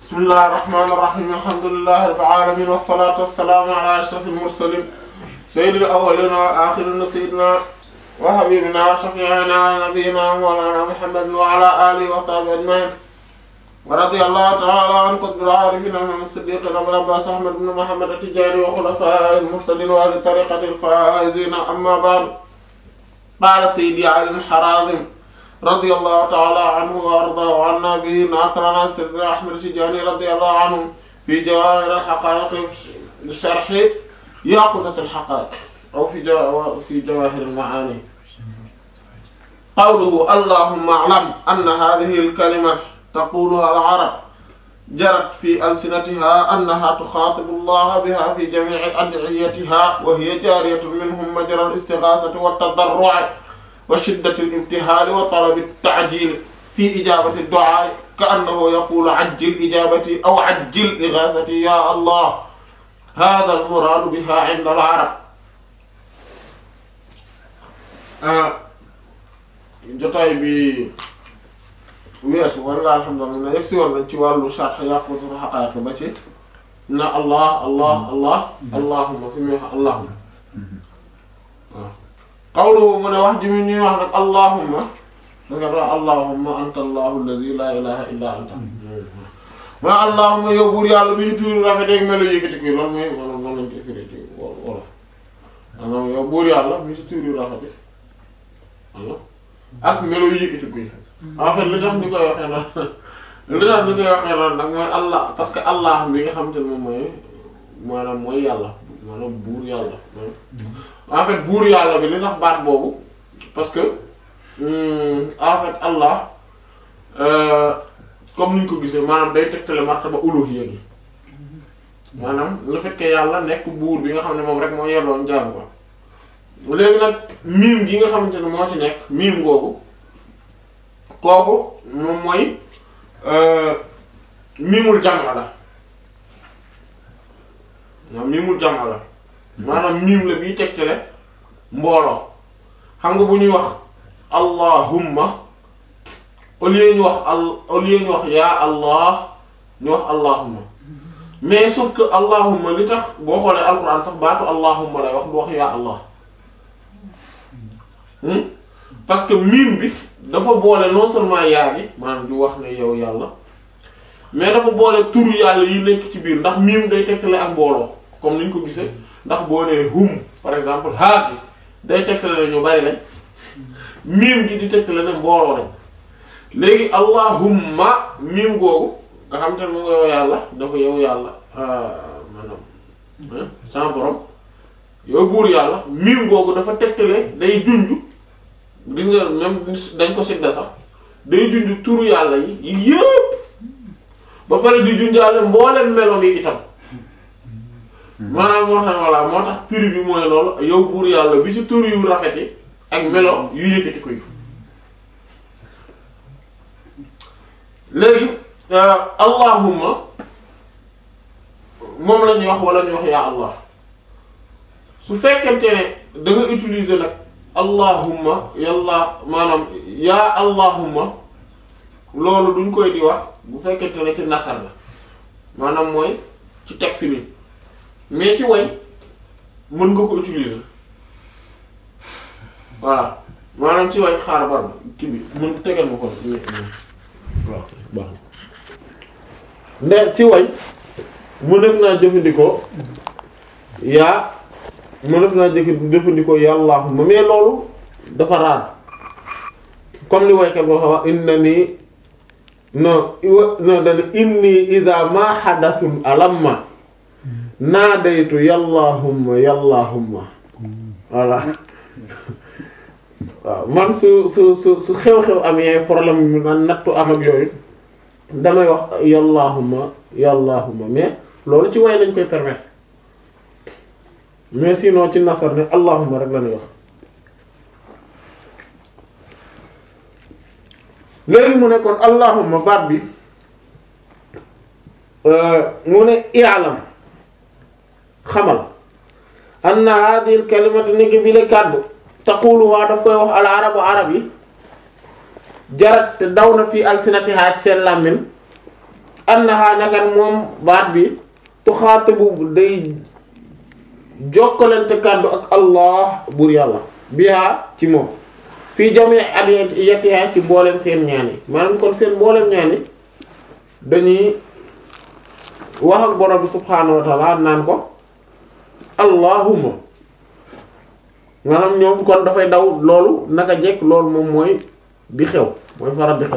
bismillahir rahmanir rahim alhamdulillahi rabbil alamin wassalatu wassalamu ala ashrafil mursalin sayyidil awwalin wa akhirin sayyidina wa habibina wa shafi'ina wa nabiyyina mawlana muhammadin wa ala alihi wa sahbihi ajma'in wa radiyallahu ta'ala an qutbil arifin as-siddiq abul abbas ahmad ibn muhammad at-tijani wa khulafa'il muhtadin wa ahli tariqatil faizin amma ba'd qala sayyidi ali al-harazim radiyallahu ta'ala anhu wa ardaahu anna bihi naatrana sayyidina ahmad at-tijani radiyallahu anhu fi jawahir al-haqa'iq sharh yaqutat al-haqa'iq aw fi fi jawahir al-ma'ani qawluhu allahumma a'lam anna hadhihi al-kalima taquluha al-arab jarat fi alsinatiha annaha tukhatibu allaha biha fi jami'i ad'iyatiha wa hiya jariyatun minhum majra al-istighathati wat-tadarru'i wa shiddati al-ibtihali wa talabi at-ta'jil fi ijabati ad-du'a ka'annahu yaqulu 'ajjil ijabati aw 'ajjil ighathati ya allah hadha al-murad biha 'inda al-'arab jotaay bi weesu walla alhamdulillah yegg si woon nañ ci wàllu sharh yaqutul haqa'iq ba ci na allah allah allah allahumma fi muy allahumma waaw qawluhu mu ne wax ji mi ñuy wax nag allahumma danga doon allahumma anta allahu alladi la ilaha illa anta mu ne allahumma yow buur yàlla bi ñu tuuri rafet ak melo yëkkati ko loolu mooy maanaam noonu lañ koy firi ci wolof maanaam yow buur yàlla mi ci tuuri rafet walla ak melo yëkkati ko en fait li tax ñu koy waxee noonu li tax ñu koy waxee noonu nag mooy allah parce que allah bi nga xam te ne moom mooy maanaam mooy yàlla maanaam buur yàlla en fait buur yàlla bi li tax baat boobu parce que en fait allah comme ni ñu ko gisee maanaam day tegtale martaba uluhiyya gi maanaam le fait que yàlla nekk buur bi nga xam ne moom rek moo yelloon jaamu ko léegi nag miim gi nga xamante ne moo ci nekk miim googu kooku moom mooy miimul jamaa la waaw miimul jamaa la maanaam miim la biy tegtale mbooloo xam nga bu ñuy wax allahumma au lieu ñu wax al au lieu ñu wax yaa allah ñu wax allahumma mais sauf que allahumma li tax boo xoolee alquran sax baatu allahumma lay wax du wax yaa allah parce que miim bi dafa boole non seulement yaa gi maanaam di wax ne yow yàlla mais dafa boole turu yàlla yi nekk ci biir ndax miim day tegtale ak mbooloo comme ni ñu ko gisee ndax boo nee hum par exemple haa gi day tegtale ne ñu bari lañ miim gi di tegtale ne mbooloo lañ léegi allahumma miim googu nga xam te ne mu nga yow yàlla dafa yow yàlla maanaam sans borom yow buur yàlla miim googu dafa tegtale day junj gis nga même dañ ko sidda sax day junj turu yàlla yi yi yëpp ba pare di junjaale mboolem meloom yi itam maanaam moo tax voilà moo tax piri bi mooy loolu yow buur yàlla bi ci tur yu rafet yi ak melo yu yëkkati ko yi léegi allahumma moom la ñuy wax wala ñuy wax yaa allah su fekkente ne da nga utiliser nag allahumma yàlla maanaam yaa allahumma loolu duñ koy di wax bu fekkente ne ci nasar la maanaam mooy ci texte bi mais ci way mën nga ko utiliser voilà maanaam ci way xaar bar kii bi mën tegal ma ko waaw baax nde ci way mu def naa jëfandikoo yaa mu def naa jëkk jëfandikoo yàllaahumma mais loolu dafa raar comme li waykat boo xam wax inna nii non non dana inni ida ma xadathun alamma naadaytu yàllaahumma yàllaahumma voilà waaw man su su su su xew-xew amee problème mu naan nattu am ak yooyu damay wax yàllaahumma yàllaahumma mais loolu ci way lañ koy permettre mais sinon ci nasar ne allahumma rek la ñuy wax léegi mu ne kon allahumma baat bi mu ne i'lam xamal anna hadhihi al kalimatu niki bi la kàddu taquluha daf koy wax al arabu arab yi jarat te daw na fii alsinatiha ci seen làmmin annaha nagan moom baat bi tuxaatabu day jokkalante kàddu ak allah buur yàlla biha ci moom fii jami at yettiyaa ci mboolem seen ñaan yi maanaam kon seen mboolem ñaan yi dañuy wax ak borom bi subhaanahu wa ta'ala naan ko allahumma maanaam ñoom kon dafay daw loolu naka jekk loolu moom mooy di xew mooy faral di xew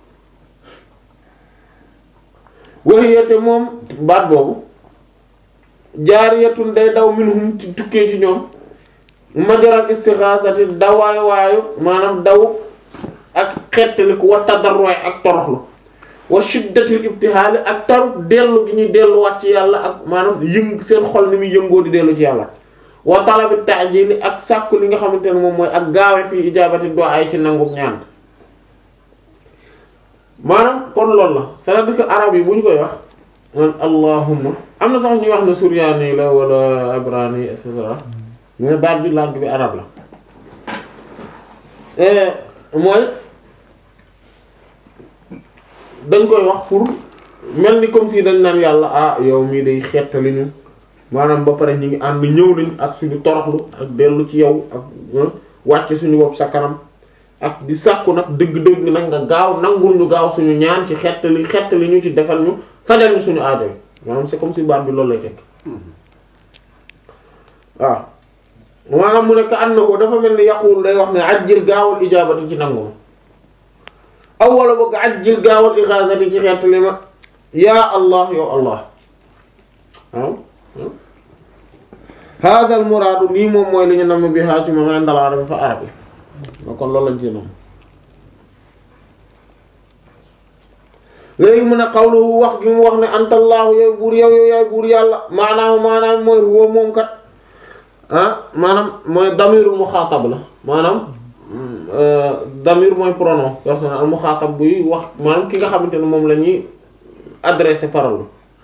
waxiyate moom baat boobu jaariyatun day daw minhum ci tukkee ci ñoom majaral istixaasati dawaay waayu maanaam daw ak xettaliku wa tadarruy ak toroxlu wa shiddatil ibtihaali ak taru dellu gi ñuy delluwaat ci yàlla ak maanaam yëng seen xol ni muy yëngoo di dellu ci yàlla wa talabi ta'jili ak sàkku li nga xamante ne moom mooy ak gaawe fii ijaabati du'a ci nangum ñaan maanaam kon loolu la c'est-à-dire que arab yi bu ñu koy wax man allahumma am na sax ñuy wax ne suryaani la wala ibrani et cetera mais baat bi langue bi arab la mooy dañ koy wax pour mel ni comme si dañ naan yàlla ah yow mii day xettali ñu maanaam ba pare ñu ngi ànd ñëw nañ ak suñu toroxlu ak dellu ci yow ak wàcc suñu bopp sa kanam ak di sàkku nag dëgg-dëgg nag nga gaaw nangul ñu gaaw suñu ñaan ci xettali xettali ñu ci defal ñu fajal ñu suñu aajo maanaam c'est comme si baat bi loolu lay tekk waaw maanaam mu nekk ànd na ko dafa mel ni yaqul day wax ne ajjil gaawal ijaabati ci nangu ma aw wala boog ajjil gaawal ixaasati ci xettali ma yaa allah yow allah waaw hada al muraadu lii moom mooy li ñu namm bi haa ci moom indal arabi fa arab yi kon loolu lañ ci noonu léegi mu ne xawlu wax gi mu wax ne antallaahu yow buur yow yow yaay buur yàlla maanaam maanaam mooy huwa moom kat ah maanaam mooy damirul muxaatab la maanaam damir mooy pronom personnel al muxaatab buy wax maanaam ki nga xamante ne moom la ñuy adressé parole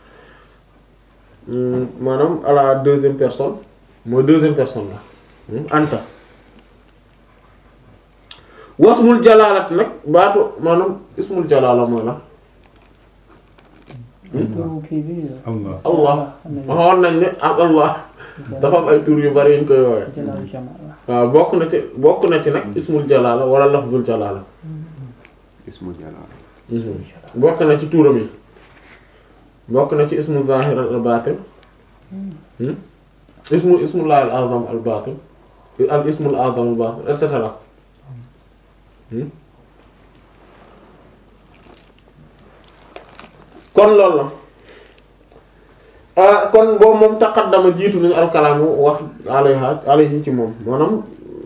maanaam à la deuxième personne mooy deuxième personne la anta wasmul jalaalat nag baatu maanaam ismul jalaala mooy la Allah allah waxoon nañ ne ak allah dafa am ay tur yu bari yuñ koy woowee waaw bokk na ci bokk na ci nag ismul jalaala wala lafzul jalaala ismu jalaala bokk na ci turam yi bokk na ci ismu zahir al batin ismu ismullah al azam al batin al ismul azam al batin et cetera kon loolu la ah kon boobu moom taqaddama jiitu nañu alkalaamu wax alayha alayhi ci moom maanaam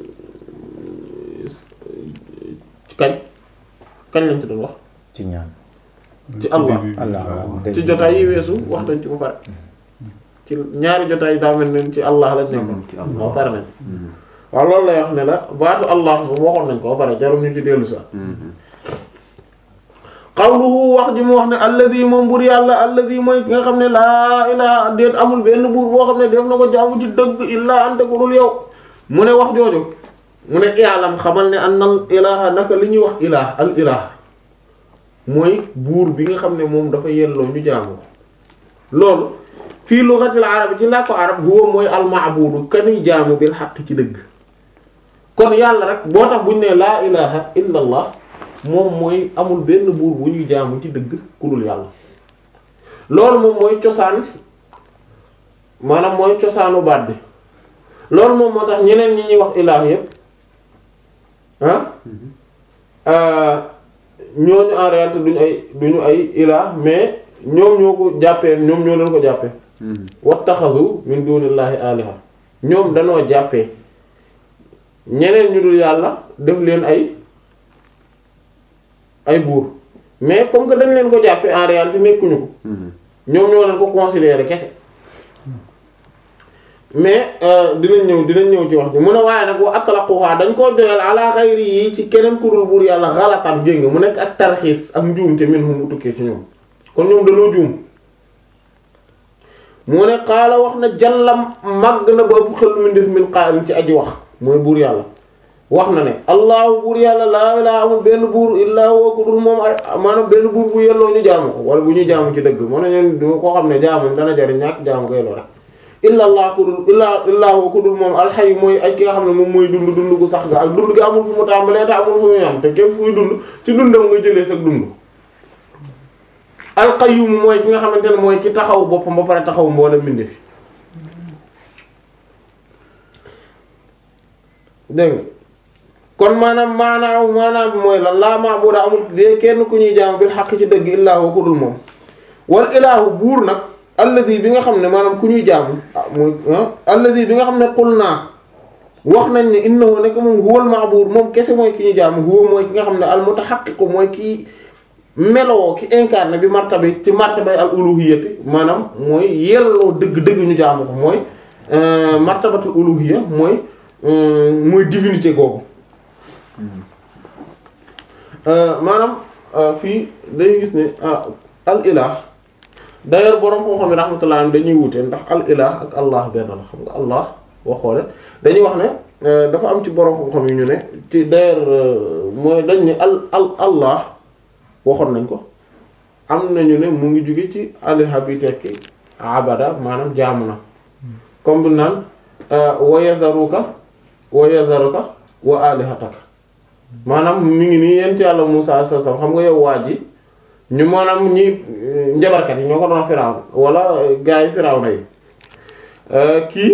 kañ kañ lañ ci doon wax ci ñaan ci Allah Allah ci jotaay yi weesu wax nañ ci ba pare ci ñaari jotaay yi daa mel ne ci Allah lañ nekkoon ci Allah. waaw pare nañ waaw loolu lay wax ne la baatu Allah moom waxoon nañ ko ba pare jarum ñu ci dellu sax qawluhu wax ji mu wax ne alladi moom buur yàlla alladi mooy ki nga xam ne laa ilaa déet amul benn buur boo xam ne def na ko jaamu ci dëgg illaa anta ku dul yow mu ne wax jooju mu ne i'lam xamal ne annal ilaha naka li ñuy wax ilah al ilah mooy buur bi nga xam ne moom dafa yelloo ñu jaamu ko loolu fii lughatil arab ci làkku arab huwa mooy al ma'budu kani jaamu bil haqq ci dëgg kon yàlla rek boo tax buñ ne laa ilaha illa allah moom mooy amul benn buur bu ñuy jaamu ci dëgg ku dul yàlla loolu moom mooy cosaan maanaam mooy cosaanu baat bi loolu moom moo tax ñeneen ñi ñuy wax ilaah yépp ah ñooñu en réalité duñu ay duñu ay ilaah mais ñoom ñoo ko jàppee ñoom ñoo leen ko jàppee wattaxazu min dunillahi aliha ñoom danoo jàppee ñeneen ñu dul yàlla def leen ay ay buur mais comme que dañ leen ko jàppee en réalité nekkuñu ko ñoom ñoo leen ko considérer kese mais dinañ ñëw dinañ ñëw ci wax ji mu ne waaye nag wa atlaquha dañ koo doyal ala xayri yi ci keneen kurul buur yàlla xalatan jéng mu nekk ak tarxiis ak njuum te minhum mu tukkee ci ñoom kon ñoom dañoo juum mu ne xaala wax na jallam màgg na ba ëpp xel min def min qaa'il ci aji wax mooy buur yàlla wax na ne allahu buur yàlla laa ilaaha amul benn buur illaa huwa ku dul moom maanaam benn buur bu yelloo ñu jaamu ko wala bu ñu jaamu ci dëgg moo ne ñeen du koo xam ne jaamu dana jariñ ñàkk jaamu koy loo rek illa allah ku dul illa illaa huwa ku dul moom alxayu mooy aj ki nga xam ne moom mooy dund dund gu sax ga ak dund gi amul fu mu tàmbalee te amul fu mu yam te képp fuy dund ci dundam nga jëlee sax dund alqayyum mooy ki nga xamante ne mooy ki taxaw boppam ba pare taxaw mboolem mbinde fi dégg nga kon maanaam maanaam maanaam bi mooy lan laa maabuda amul de kenn ku ñuy jaam bil xaq ci dëgg illaa huwa ku dul moom wal ilaahu buur nag alladi bi nga xam ne maanaam ku ñuy jaamu ah mooy alladi bi nga xam ne qul naa wax nañ ne innahu nekk moom huwal ma'bud moom kese mooy ki ñuy jaamu huwa mooy ki nga xam ne al mutahaqqiq mooy ki meloo ki incarné bi martaba ci martaba al uluhiyyati maanaam mooy yelloo dëgg-dëgg ñu jaamu ko mooy martabatul uluhiyya mooy mooy divinité googu maanaam fii dañuy gis ne al ilah d'ailleurs borom koo xam ne rahmatullah dañuy wute ndax al ilah ak allah benn la xam nga allah boo xoole dañuy wax ne dafa am ci borom koo xam yi ñu ne ci d'ailleurs mooy dañ ne al al allah waxoon nañ ko am nañu ne mu ngi jóge ci aliha bi tekki abada maanaam jaamu na comme bi naan wa yazaruka wa yazaruka wa alihataka maanaam mi ngi nii yent yàlla Musaa sa sam xam nga yow waa ji ñu maanaam ñi njabarkat yi ñoo ko doon Firawna wala gaa yi Firawna yi kii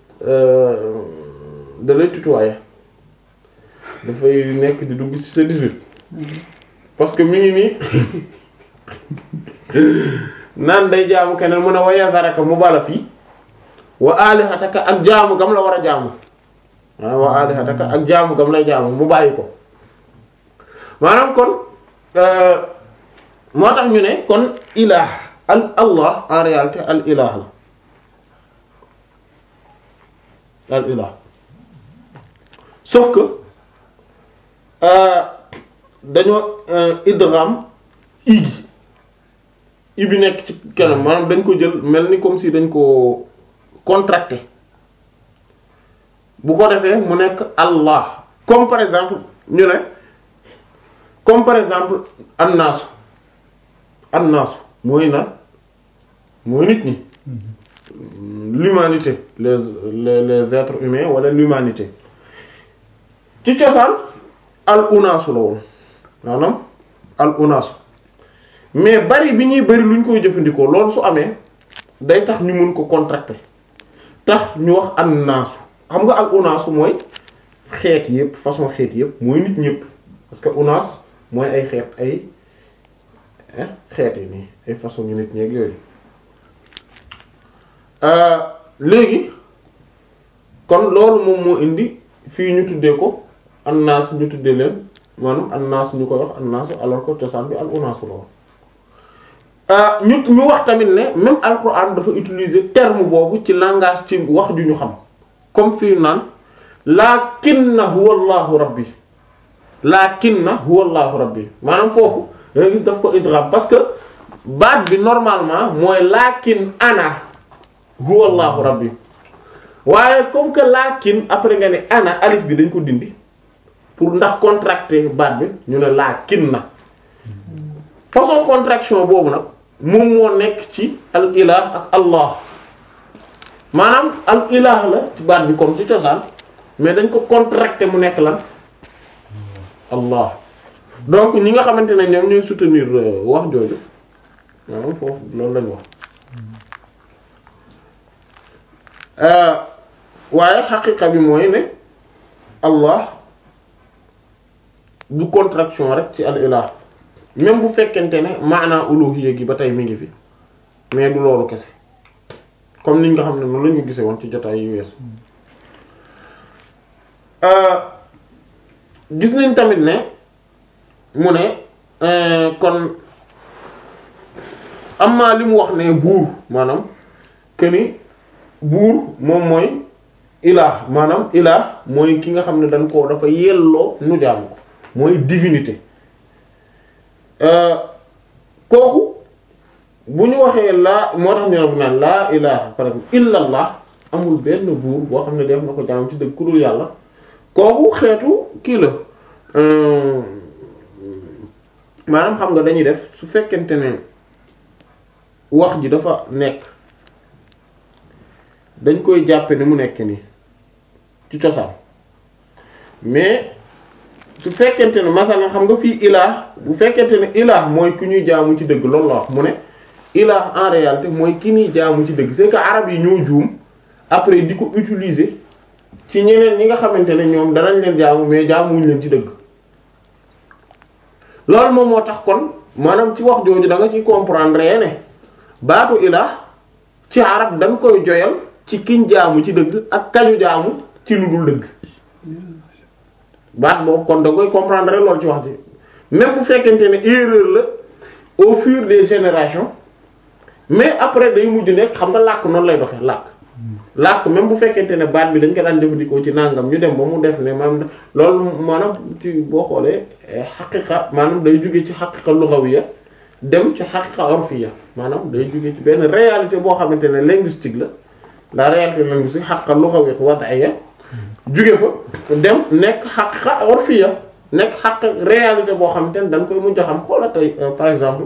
da lay tutoyer dafay nekk di dugg ci sa 18 parce que mi ngi nii naan day jaamu keneen mu ne wa yazaraka mu bala fii wa alihataka ak jaamu gam la war a jaamu maanaam wa alihataka ak jaamu gam lay jaamu mu bàyyi ko maanaam kon moo tax ñu ne kon ilah al allah en réalité al ilah la al ilah sauf que dañoo idgham i gi i bi nekk ci kanam maanaam dañ ko jël mel ni comme si dañ ko contracté bu ko defee mu nekk allah comme par exemple ñu ne comme par exemple annaasu annaasu mooy na mooy nit ñi l'humanité les les les êtres humains wala l'humanité ci cosaan al unaasu la woon maanaam al unaasu mais bari bi ñuy bari lu ñu koy jëfandikoo loolu su amee day tax ñu mun ko contracter tax ñu wax annaasu xam nga al unaasu mooy xeet yépp façon xeet yépp mooy nit ñépp parce que unaas mooy ay xeet ay xeet yi nii ay façon ñu nit ñeeg yooyu léegi kon loolu moom moo indi fii ñu tuddee ko annaas ñu tuddee leen maanaam annaas ñu koy wax annaasu alors que cosaan bi al unaasu la woon ñu ñu wax tamit ne même alquran dafa utiliser terme boobu ci langage ci wax ju ñu xam comme fii naan lakinna huwa allahu rabbi lakinna huwa allahu rabbi maanaam foofu da nga gis daf ko idgham parce que baat bi normalement mooy lakin ana huwa allahu rabbi waaye comme que lakin après nga ne ana alif bi dañ ko dindi pour ndax contracter baat bi ñu ne lakinna façon contraction boobu nag moom moo nekk ci al ilah ak allah maanaam al ilah la ci baat bi comme ci cosaan mais dañ ko contracter mu nekk lan allah donc ñi nga xamante ne ñoom ñooy soutenir wax jooju maanaam foofu loolu lañ wax waaye xaqiqa bi mooy ne allah du contraction rek ci al ilah même bu fekkente ne maanaa uluhiyya gi ba tey mi ngi fi mais du loolu kese comme niñ nga xam ne noonu la ñu gisee woon ci jotaay yu weesu gis nañ tamit ne mu ne kon am maa li mu wax ne buur maanaam que ni buur moom mooy ilaah maanaam ilaah mooy ki nga xam ne dañ ko dafa yelloo nu jaamu ko mooy divinité kooku bu ñu waxee laa moo tax ñu ne bu naan laa ilaha par exemple illallah amul benn buur boo xam ne def na ko jaam ci dëgg ku dul yàlla kooku xeetu kii la euh, maanaam xam nga dañuy def su fekkente ne wax ji dafa nekk dañ koy jàppe ni mu nekk nii ci cosaan mais su fekkente ne masalan xam nga fii ilaah bu fekkente ne ilaah mooy ku ñuy jaamu ci dëgg loolu la wax mu ne ilaah en réalité mooy ki ñuy jaamu ci dëgg c'est que arab yi ñoo juum après di ko utiliser ci ñeneen ñi nga xamante ne ñoom danañ leen jaamu mais jaamuwuñ leen ci dëgg loolu moom moo tax kon maanaam ci wax jooju da nga ciy comprendre ne baatu ilaah ci arab dañ koy joyal ci kiñ jaamu ci dëgg ak kañu jaamu ci lu dul dëgg baat boobu kon da nga koy comprendre loolu ci wax ji même bu fekkente ne erreur la au fur des générations mais après day mujj nekk xam nga làkk noonu lay doxee làkk làkk même bu fekkente ne baat bi dañ ko daan jëfandikoo ci nangam ñu dem ba mu def ne maanaam loolu maanaam ci boo xoolee xaqiqa maanaam day jóge ci xaqiqa lughawiyya dem ci xaqiqa urfiyya maanaam day jóge ci benn réalité boo xamante ne linguistique la la réalité linguistique xaqiqa lughawiyya wad'iyya jóge fa dem nekk xaqiqa urfiyya nekk xaq réalité boo xamante ne dañ koy mujj a xam xoola tey par exemple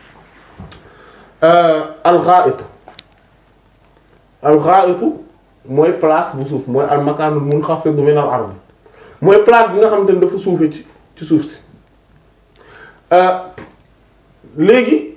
al-gha'it al-gha'itu mooy place bu suuf mooy al-makanul munkhafid min al-ard mooy place bi nga xamante ne dafa suufe ci ci suuf si léegi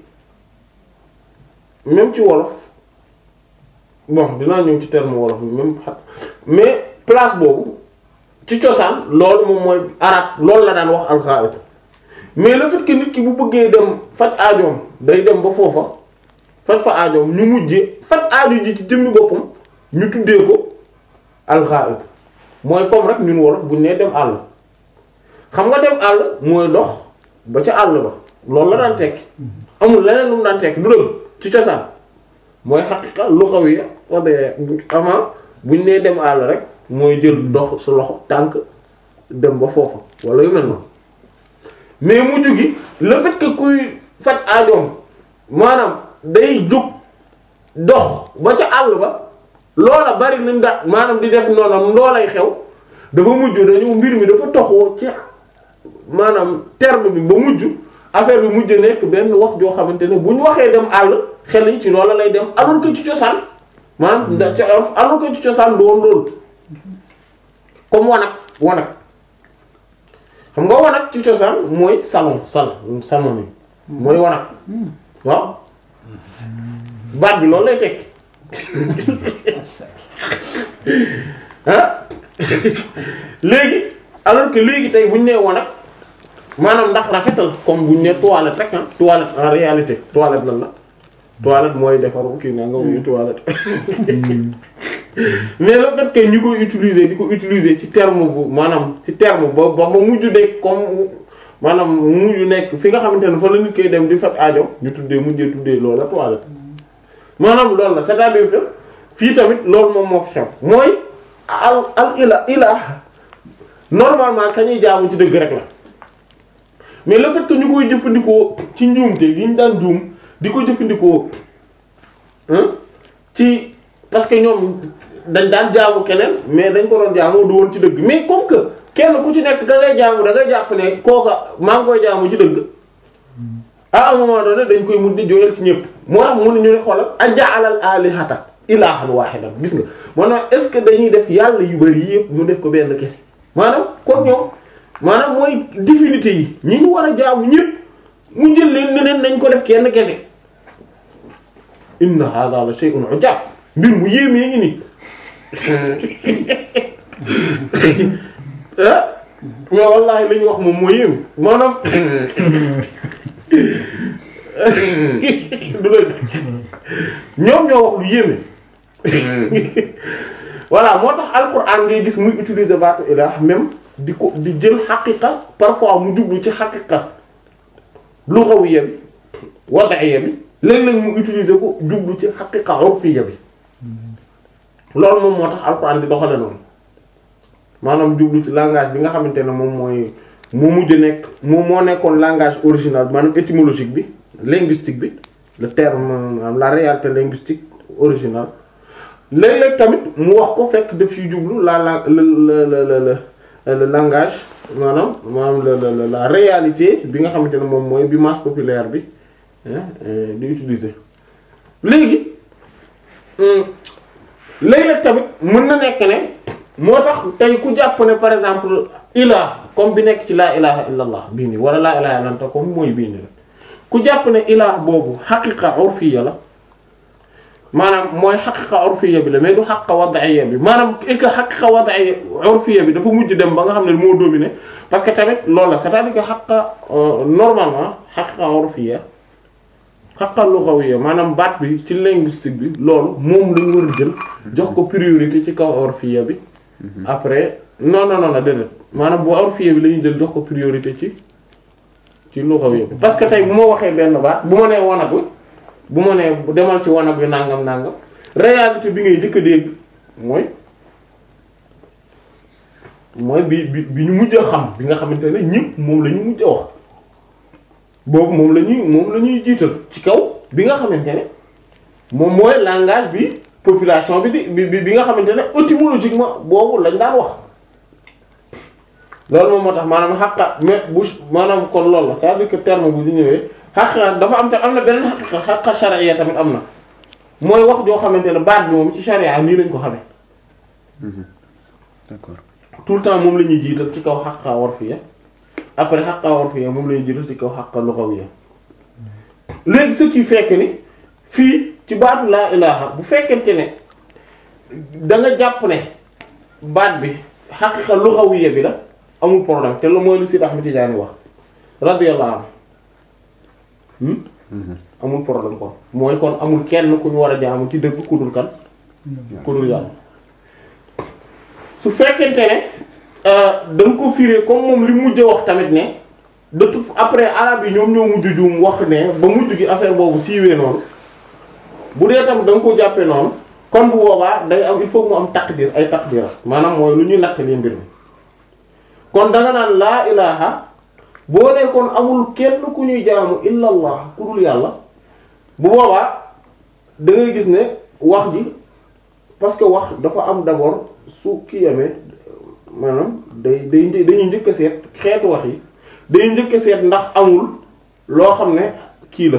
même ci wolof bon dinaa ñëw ci terme wolof bi même mais place boobu ci cosaan loolu moom mooy arab loolu la daan wax al-gha'itu mais le fait que nit ki bu bëggee dem faj aajoom day dem ba foofa faj fa aajoom ñu mujjee faj aajo ji ci jëmmi boppam ñu tuddee ko al-ghaib mooy comme rek ñun wolof buñ nee dem àll xam nga dem àll mooy dox ba ca àll ba loolu la daan tekki amul leneen lu mu daan tekki du dëgg ci cosaan mooy xaqiqa lughawiyya wadee avant buñ nee dem àll rek mooy jël dox su loxo tànk dem ba foofa wala yu mel noonu mais mujj gi le fait que kuy faj aajoom maanaam day jóg dox ba ca àll ba loola bari nañ da maanaam di def noonu ndoolay xew dafa mujj dañu mbir mi dafa toxoo ci maanaam terme bi ba mujj affaire bi mujj nekk benn wax joo xamante ne bu ñu waxee dem àll xel yi ci loola lay dem alors que ci cosaan maanaam da ca alors que ci cosaan du woon loolu comme wanag wanag xam nga wanag ci cosaan mooy salon salon salon ni mooy wanag waaw baat bi loolu lay tekki ah léegi alors que léegi tey bu ñu nee wanag maanaam ndax rafetal comme bu ñu nee toilette rek ah toilette en réalité toilette lan la toilette mooy defaru kii na nga muy toilette mais le fait que ñu koy utiliser di ko utiliser ci terme bu maanaam ci terme ba ba ma mujj de comme maanaam mujj nekk fi nga xamante ne fa la nit koy dem di faj aajo ñu tuddee mujjee tuddee loolu la toilette maanaam loolu la c'est-à-dire que fii tamit loolu moom moo fi xew mooy al al ila ilah normalement ka ñuy jaamu ci dëgg rek la mais le fait que ñu koy jëfandikoo ci njuumte gi ñu daan juum di ko jëfandikoo ci parce que ñoom dañ daan jaamu keneen mais dañ ko doon jaamu du woon ci dëgg mais comme que kenn ku ci nekk ka ngay jaamu da ngay jàpp ne kooka maa ngi koy jaamu ci dëgg à un moment donné dañ koy mun di jooyal ci ñëpp moo tax mun ñu ne xoolal aja'alal alihata ilahan wahidan gis nga maanaam est ce que dañuy def yàlla yu bari yëpp ñu def ko benn kese maanaam kon ñoom maanaam mooy divinité yi ñi ñu war a jaamu ñëpp mu jël leen ne leen nañ ko def kenn kese inna hadha la shay'un ujab mbir mu yéemee ngi ni ah mais wallahi li ñu wax moom moo yéem maanaam du dëgg ñoom ñoo wax lu yéeme voilà moo tax alquran ngay gis muy utiliser baatu ilah même di ko di jël xaqiqa parfois mu jublu ci xaqiqa lughawiyya bi wad'iyya bi léeg-léeg mu utiliser ko jublu ci xaqiqa urfiyya bi loolu moom moo tax alquran di doxale noonu maanaam jublu ci langage bi nga xamante ne moom mooy moo mujj nekk moom moo nekkoon langage original bi maanaam étymologique bi linguistique bi le terme la réalité linguistique originale léeg-léeg tamit mu wax ko fekk daf ci jublu la la la la le langage maanaam maanaam la la la réalité bi nga xamante ne moom mooy bi masse populaire bi di utiliser léegi léeg-léeg tamit mën na nekk ne moo tax tey ku jàpp ne par exemple ilah comme bi nekk ci laa ilaha illa allah bii nii wala laa ilaha illa anta comme mooy bii nii la ku jàpp ne ilah boobu xaqiqa urfiya la maanaam mooy xaqiqa urfiya bi la mais du xaqiqa wad'iyya bi maanaam et que xaqiqa wad'iyya urfiya bi dafa mujj dem ba nga xam ne moo dominé parce que tamit loolu la c'est-à-dire que xaqiqa normalement xaqiqa urfiya xaqiqa lughawiyya maanaam baat bi ci linguistique bi loolu moom lañu war a jël jox ko priorité ci kaw urfiya bi après non non non déedéet maanaam bu urfiya bi la ñuy jël jox ko priorité ci ci lughawiyya bi parce que tey bu ma waxee benn baat bu ma nee wanag wi bu ma nee demal ci wanag wi nangam nangam réalité bi ngay njëkk a dégg mooy mooy bi bi bi ñu mujj a xam bi nga xamante ne ñëpp moom la ñu mujj a wax boobu moom la ñuy moom la ñuy jiital ci kaw bi nga xamante ne moom mooy langage bi population bi di bi bi nga xamante ne étymologiquement boobu lañ daan wax loolu moom moo tax maanaam xaqa mais bu maanaam kon loolu la c'est-à-dire que terme bu ñu ñëwee xaqa dafa am tam am na beneen xaqiqa xaqa shar'iyya tamit am na mooy wax joo xamante ne baat bi moom ci sharia nii lañ ko xamee d'accord tout le temps moom la ñuy jiital ci kaw xaqa urfiyya après xaqa urfiyya moom la ñuy jiital ci kaw xaqa lughawiyya léegi ce qui fait que ni fii ci baatu laa ilaha bu fekkente ne da nga jàpp ne baat bi xaqiqa lughawiyya bi la amul problème te lu mooy lu Sidi Ahmed Tidiane wax radiyallahu anhu amul problème kon mooy kon amul kenn ku ñu war a jaamu ci dëgg ku dul kan ku dul yàlla su fekkente ne da nga ko firé comme moom li mujj wax tamit ne de tout après arabe yi ñoom ñoo mujj juum wax ne ba mujj gi affaire boobu siiwee noonu bu dee tam da nga ko jàppee noonu kon bu boobaa day am il faut mu am taqdir ay taqdira maanaam mooy lu ñuy nattali mbir mi kon da nga naan laa ilaha boo ne kon amul kenn ku ñuy jaamu illa allah ku dul yàlla bu boobaa da ngay gis ne wax ji parce que wax dafa am d'abord su ki yamee maanaam day day dañuy njëkk a seet xeetu wax yi day njëkk a seet ndax amul loo xam ne kii la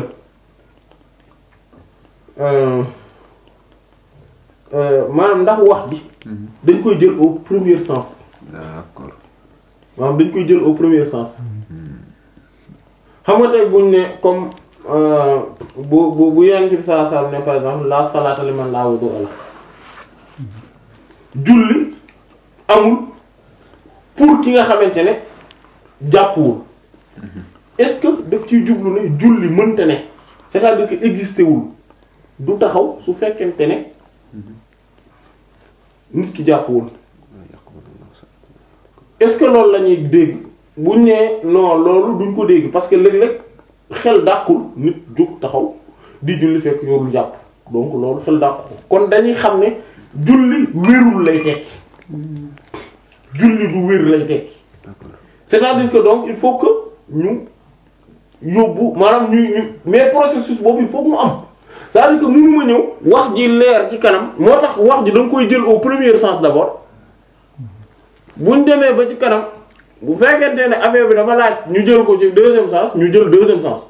maanaam ndax wax ji dañ koy jël au premier sens d'accord maanaam dañ koy jël au premier sens xam nga tey buñ ne comme bu bu bu yonent bi sallallahu alayhi wasallam ne par exemple la salata liman la wudu'a la julli amul pour ki nga xamante ne jàppuwul est-ce que daf ciy jublu ne julli mënta ne c'est-à-dire que existé wul du taxaw su fekkente ne nit ki jàppuwul est-ce que loolu la ñuy dégg buñ nee non loolu duñ ko dégg parce que léeg-léeg xel dàqul nit jóg taxaw di julli fekk yorul jàpp donc loolu xel dàqu ko kon dañuy xam ne julli wérul lay tekki julli du wér lay tekki c'est-à-dire que donc il faut que ñu yóbbu maanaam ñu ñu mais processus boobu il faut que mu am c'est-à-dire que mënu ma ñëw wax ji leer ci kanam moo tax wax ji da nga koy jël au premier sens d'abord buñ demee ba ci kanam bu fekkente ne affaire bi dafa laaj ñu jël ko ci deuxième sens ñu jël deuxième sens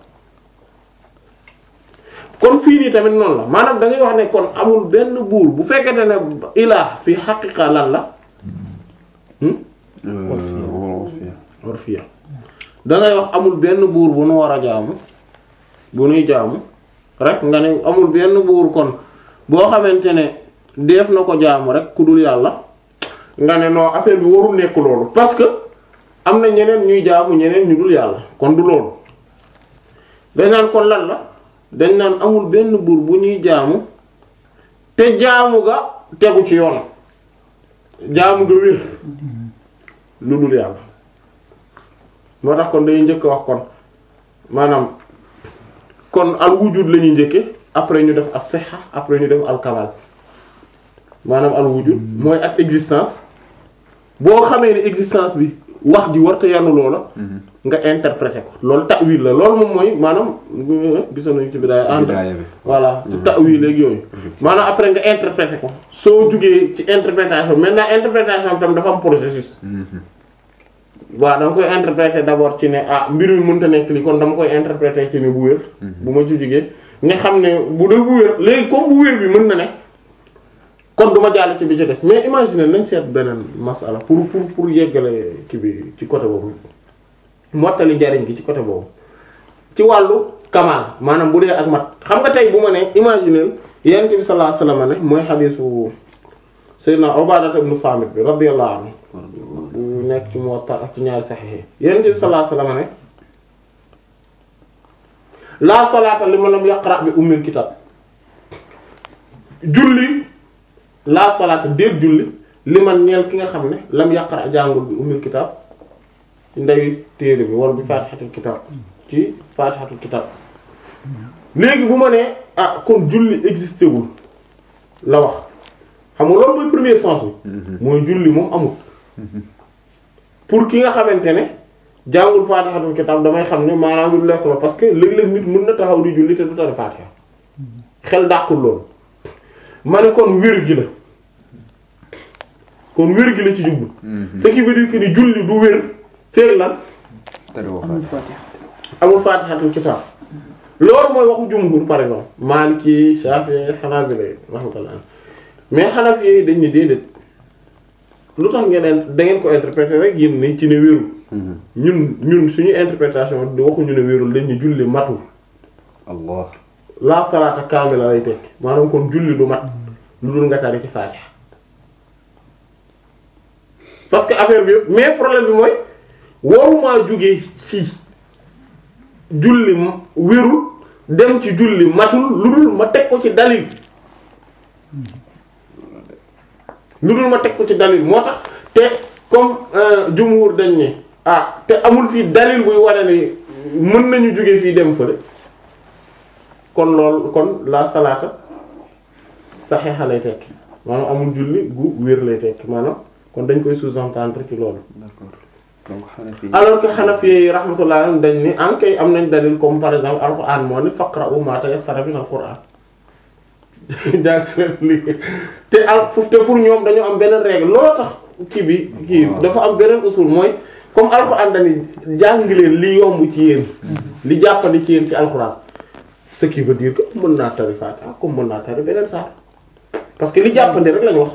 kon fii nii tamit noonu la maanaam da ngay wax ne kon amul benn buur bu fekkente ne ilaa fi xaqiqa lan la orfiya da ngay wax amul benn buur bu nu war a jaamu bu nuy jaamu rek nga ne amul benn buur kon boo xamante ne def na ko jaamu rek ku dul yàlla nga ne non affaire bi warul nekk loolu parce que am na ñeneen ñuy jaamu ñeneen ñu dul yàlla kon du loolu dañ naan kon lan la dañ naan amul benn buur bu ñuy jaamu te jaamu ga tegu ci yoon jaamu ga wér lu dul yàlla moo tax kon dañuy njëkk wax kon maanaam kon al wujud la ñuy njëkke après ñu def al sihha après ñu def al kamal maanaam al wujud mooy ak existence boo xamee ne existence bi wax ji warta yanu loola nga interpréter ko loolu ta'wil la loolu moom mooy maanaam gisoon nañu ci bidaaya entre voilà ci ta'wil ak yooyu maanaam après nga interpréter ko soo jugee ci interprétation maintenant interprétation tam dafa am processus waaw dama koy interpréter d'abord ci ne ah mbir mi mënta nekk li kon dama koy interpréter ci ne bu wér bu ma ci jógee nga xam ne bu dee bu wér léegi comme bu wér bi mën na ne kon duma jàll ci bi ci des mais imagine nañ seet beneen masala pour pour pour yeggale ki bi ci côté boobu mottali njariñ gi ci côté boobu ci wàllu kamal maanaam bu dee ak mat xam nga tey bu ma ne imaginer yonent bi sallallahu alayhi wasallam ne mooy xadiisu Sayyidina Ubaadata ibn Saamit bi radiyallahu anhu bu nekk ci Muwatta ak ci ñaari Sahih yonent bi sallallahu alayhi wasallam ne laa salaata liman lam yaqra bi ummil kitab julli laa salaata déet julli liman ñeel ki nga xam ne lam yaqra jàngul bi ummil kitab ci ndeyu téere bi wala bi faatihatul kitab ci faatihatul kitab léegi bu ma nee ah kon julli existé wul la wax xam nga loolu mooy premier sens bi mooy julli moom amul pour ki nga xamante ne jàngul faatihatul kitab damay xam ne maanaam lu lekk la parce que léeg-léeg nit mën na taxaw di julli te du tari faatiha xel dàqul loolu ma ne kon wér gi la kon wér gi la ci jublu ce qui veut dire que ni julli du wér feeg lan amul Fatiha amul faatihatul kitab loolu mooy waxu jumhur par exemple Maliki Shafi'i Hanabila rahmatullah mais Hanafi yi dañ ne déedéet lu tax ngeen da ngeen ko interpréter rek yéen ni ci ne wérul ñun ñun suñu interprétation di waxuñu ne wérul dañ ñu julli matul allah la salaata kaamila lay tekki maanaam kon julli du mat lu dul nga tari ci faatiha parce que affaire bi yëpp mais problème bi mooy warumaa jógee fii julli m- wérul dem ci julli matul lu dul ma teg ko ci dalil lu dul ma teg ko ci dalil moo tax te comme euh, jumhur dañ ne ah te amul fii dalil buy wane ni mën nañu jógee fii dem fële kon lool kon la salaata saxiixa lay tekki maanaam amul julli gu wér lay tekki maanaam kon dañ koy sous-entendre ci loolu d'accord donc Hanafi alors que Hanafi yi rahmatullah alayhim dañ ni en kay am nañ dalil comme par exemple alquran moo ni faqra'u ma tayassara min alquran jàng li te al te pour ñoom dañoo am beneen règle looloo tax kii bi kii dafa am beneen usul mooy comme alquran dañuy jàng leen li yomb ci yéen li jàppandi ci yéen ci alquran ce qui veut dire que mën naa tari Fatiha comme mën naa tari beneen saar parce que li jàppandi rek lañu wax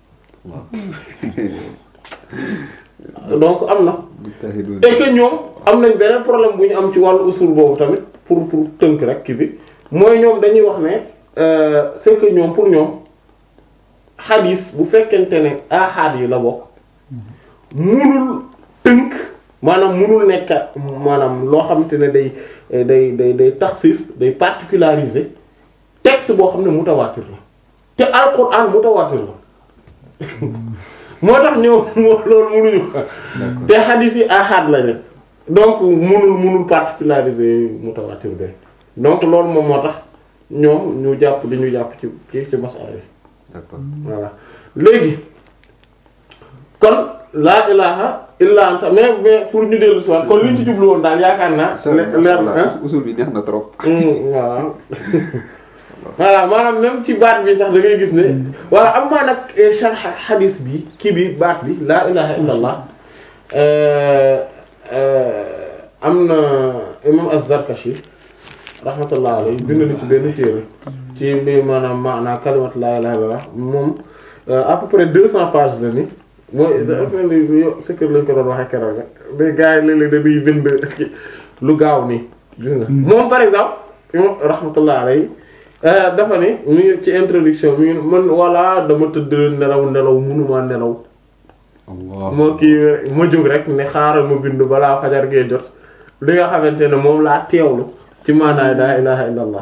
donc am na mujtahidun et que ñoom am nañ beneen problème bu ñu am ci wàllu usul boobu tamit pour pour tënk rek kii bi mooy ñoom dañuy wax ne euh, c'est que ñoom pour ñoom xadis bu fekkente ne ahad yi la bokk munul tënk maanaam munul nekk maanaam loo xamante ne day day day day taxsis day particulariser texte boo xam ne mutawaatir la te alquran mutawaatir la moo tax ñoom moo loolu munuñu ko te xadis yi ahad la rek donc munul munul particulariser mutawaatir de donc loolu moom moo tax ñoom ñu jàpp di ñu jàpp ci ci ci masala yi d'accord voilà léegi kon laa ilaha illa anta mais mais pour ñu dellu si waat kon li ñu ci jublu woon daal yaakaar naa le- leer na ah usul bi neex na trop Mm, waaw voilà maanaam même ci baat bi sax da ngay gis ne voilà am maa nag eh, sharh hadis bi kii bi baat bi laa ilaha illa allah euh, euh, am na imam az-Zarkashi rahmatullah alayhi bind na ci benn téere ci bi maanaam maanaam kalimat laa ilaha illa allah moom euh, à peu près deux cents pages la ni mooy dafa mel ni yo sa kër lañ ko doon waxee keroog rek mais gars yi léeg-léeg dañuy bind lu gaaw nii gis nga moom par exemple imam rahmatullah alayhi euh, dafa ne mu ngi ci introduction mi ngi man voilà dama tëdd nelaw nelaw mënuma nelaw allah moo kii ma jóg rek ne xaaral ma bind balaa fajar gee jot li nga xamante ne moom laa teewlu ci maanaay laa ilaha illa allah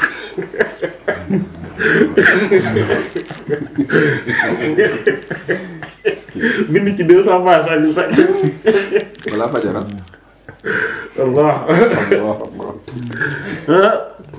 bind ci deux cents pages ak sax balaa fajara allah allah allah